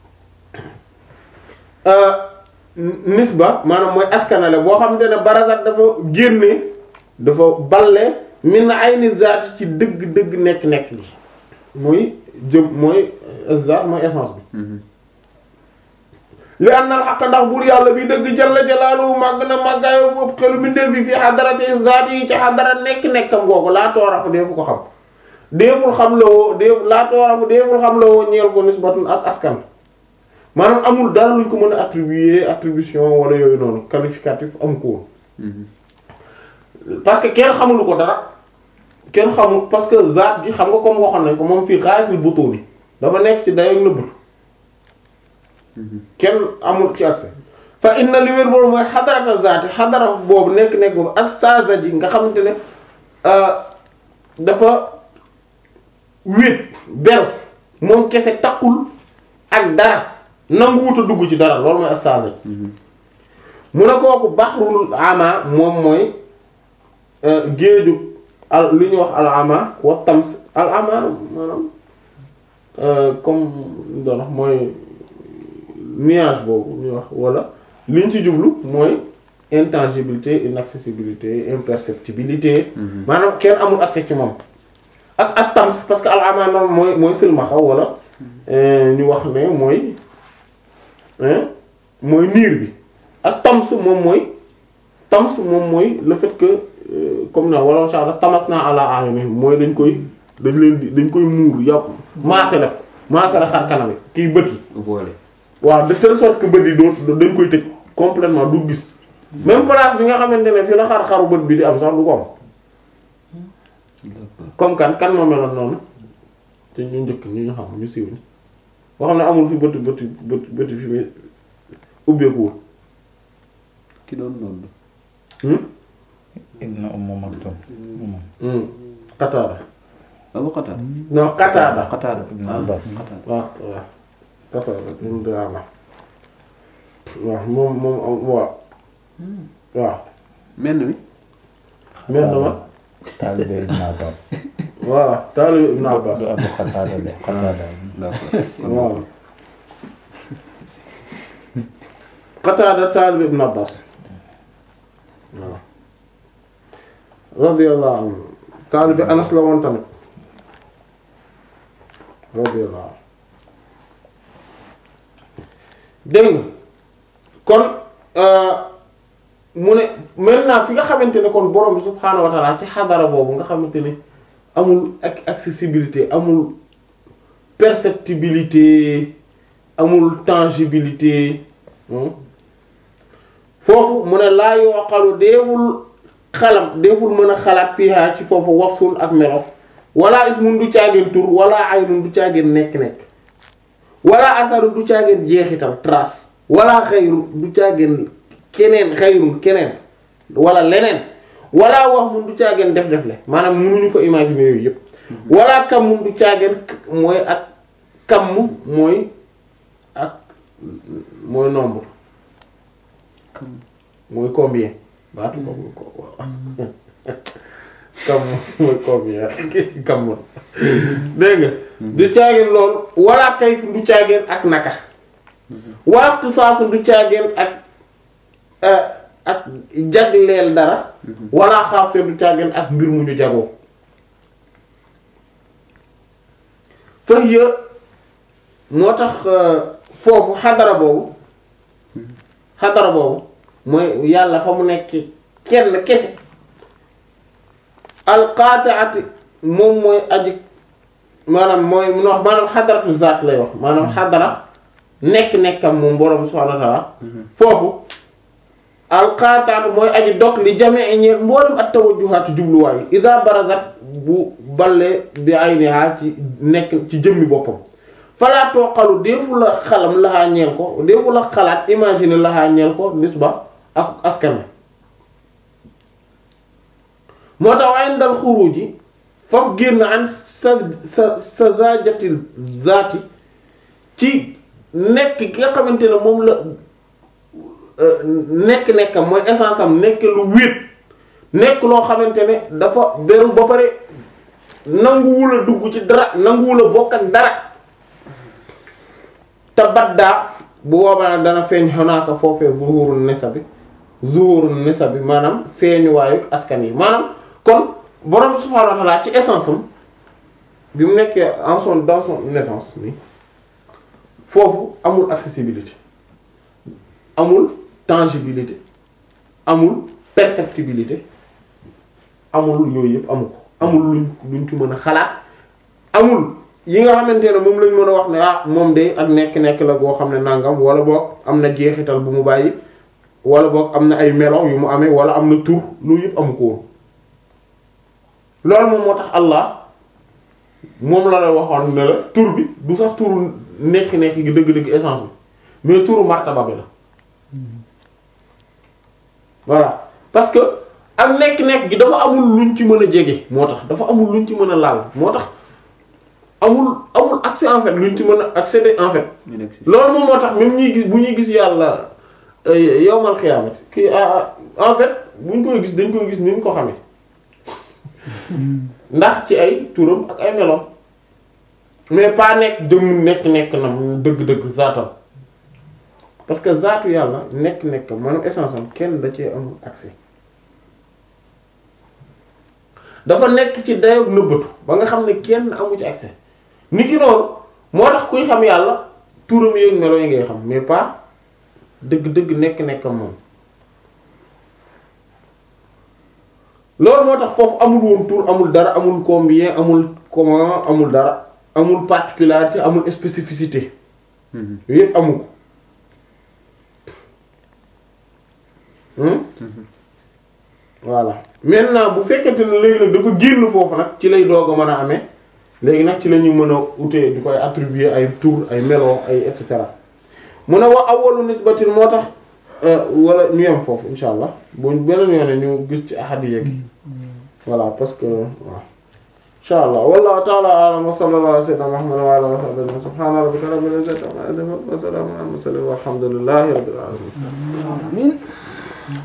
nisba maanaam mooy askanale boo xam ne barazat dafa génne dafa balle min ayni zaat ci dëgg dëgg nekk nekk gi muy jëm mooy zaat mooy essence bi li annal xaq ndax buur yàlla bi dëgg jalla jalaaluhu màgg na màggaayu bopp xelu mbindeef fi fi xadarati zaati yi ci xadara nekk-nekkam googu laa toorafu deefu ko xam deeful xam la woo deef laa toorafu deeful xam la woo ñeel ko nisbatun ak askan maanaam amul dara luñ ko mën a attribuer attribution wala yooyu noonu qualificatif am ko woon parce que kenn xamulu ko dara kenn xamul parce que zaat gi xam nga comme waxoon nañ ko moom fii xaaratul butuni dafa nekk ci dayoog nëbbatu kenn amul ci accès fa inna li wér boobu mooy xadarata zaati xadara boobu nekk nekk boobu astaza ji nga xamante ne dafa wéet beru moom kese takkul ak dara nanguwut a dugg ci dara loolu mooy astaza ji mu ne kooku baxrul ama moom mooy géeju al li ñuy wax al ama wa tams al ama maanaam comme doon wax mooy nuage boobu ñuy wax wala li ñu ci jublu mooy intangibilité inaccessibilité imperceptibilité maanaam kenn amul accès ci moom ak ak tams parce que al ama noonu mooy mooy silmaxa wala ñu wax ne mooy mooy niir bi ak tams moom mooy tams moom mooy le fait que comme na wala insha Allah tamas naa ala ayuni mooy dañ koy dañ leen di dañ koy muur yàpp maase la maase la xar kanam kii bët yi voilé waaw de telle sorte que bët yi doo dañ koy tëj complètement du gis même place bi nga xamante ne fi la xar-xaru bët bi di am sax du ko am comme kan kan moo meloon noonu te ñu njëkk ñu ñu xam ñu siiw ni boo xam ne amul fi bëti bëti bëti bëti fi muy ubbeekuwul ki doon noonu Ibn Umm Maktum Qataada Abu Qatada non Qataada Qatada Ibn Abbas Qatada waaw waaw Qataada ibn Di'aama waaw moom moom am waaw waaw menn mi mel na ma taalibe Ibn Abbas voilà taalibe Ibn Abbas du Abu Qatada de Qatada d'accord waaw Qataada taalibe Ibn Abbas waaw radiyallahu anhu taalibe Anas la woon tamit radiyallahu anhu dégg nga kon mu ne maintenant fi nga xamante ne kon borom bi subhaanahu wa ta'ala ci xadara boobu nga xamante ne amul ak accessibilité amul perceptibilité amul tangibilité foofu mu ne laa yooqalu deeful xalam deeful mën a xalaat fiihaa ci foofu wasfun ak melo wala ismun du caageen tur wala aynun du caageen nekk-nekk wala asaru du caageen jeexital trace wala xayru du caageen keneen xayrun keneen wala leneen wala wax mun du caageen def-def le maanaam mënuñu fa imaginer yooyu yëpp wala kam mun du caageen mooy ak kam mooy ak mooy nombre mooy combien baatu ko ko waaw kam mooy combien kam dégg nga du caageen loolu wala kayf du caageen ak naka waxtu saasu du caageen ak ak jagleel dara wala xaas du caageen ak mbir mu ñu jagoo fëx ya moo tax foofu xadara boobu xadara boobu mooy yàlla fa mu nekk kenn kese alqaati'ati moom mooy aji maanaam mooy mun wax maanaam xadaratu zaat lay wax maanaam xadara nekk-nekkam moom borom subhaanahu wa ta'aala foofu alqaati'atu mooy aji dog li jamii ñeer mboolem at tawajjuhaatu jubluwaay idaa barazat bu balle bi ayniha ci nekk ci jëmmi boppam falaa tooqalu deefu la xalam laxaa ñeel ko deefu la xalaat imaginer laxaa ñeel ko nisba ak askan moo tax waaye ndal xuruji faf génn an sa sa sa zajatil zaati ci nekk ki nga xamante ne moom la nekk-nekkam mooy essence am nekk lu wéet nekk loo xamante ne dafa beru ba pare nanguwul a dugg ci dara nanguwul a bokk ak dara te baddaa bu boobaa nag dana feeñ xonaaka foofee zuhurun nisabi zuhurun nisabi maanaam feeñuwaayu askan yi maanaam kon borom subhaanahu wa ta'ala ci essence am bi mu nekkee en son dans son naissance ni foofu amul accessibilité amul tangibilité amul perceptibilité amul yooyu yëpp amu ko amul luñ luñ ci mën a xalaat amul yi nga xamante ne moom lañ mën a wax ne ah moom de ak nekk-nekk la goo xam ne nangam wala boog am na jeexital bu mu bàyyi wala boog am na ay melo yu mu amee wala am na tur loolu yëpp amu ko woon loolu moom moo tax Allah moom la la waxoon ne la tur bi du sax turu nekk-nekk gi dëgg-dëgg essence bi mais turu martaba bi la voilà parce que ak nekk-nekk gi dafa amul luñ ci mën a jege moo tax dafa amul luñ ci mën a laal moo tax amul amul accès en fait luñ ci mën a accéder en fait ñu nekk ci loolu moom moo tax même ñuy gis bu ñuy gis yàlla euh, yawmal xiyaamati kii ah, ah, en fait buñ koy gis dañ koy gis ni ñu ko xamee ndax ci ay turam ak ay meloom mais pas nekk jëm nekk-nekk na mu dëgg-dëgg zaatam parce que zaatu yàlla nekk-nekk maanaam essence am kenn da cee amul accès dafa nekk ci dayob nëbbatu ba nga xam ne kenn amu ci accès ni ki noonu moo tax kuy xam yàlla turam yooyu melo yi ngay xam mais pas dëgg-dëgg nekk-nekkam moom loolu moo tax foofu amul woon tur amul dara amul combien amul comment amul dara amul particularité amul spécificité Mhm. yooyu yëpp amu ko Hmm? voilà maintenant bu fekkente ne léegi nag dafa génn foofu nag ci lay doog a mën a amee léegi nag ci la ñu mën a utee di koy attribuer ay tur ay melo ay et cetera mu ne wa awwalu nisbatin moo tax euh, wala ñu yem foofu insha allah bu beneen yoone ñu gis ci ahadiya gi voilà parce que waaw insha allah wallahu ta'ala a'lam wa sallallahu ala sayyidina muhammad wa ala alihi wa sahbihi subhana rabbika rabbil izzati amma yasifun wa salamun ala al mursalin walhamdulillahi rabbil alamin Amin.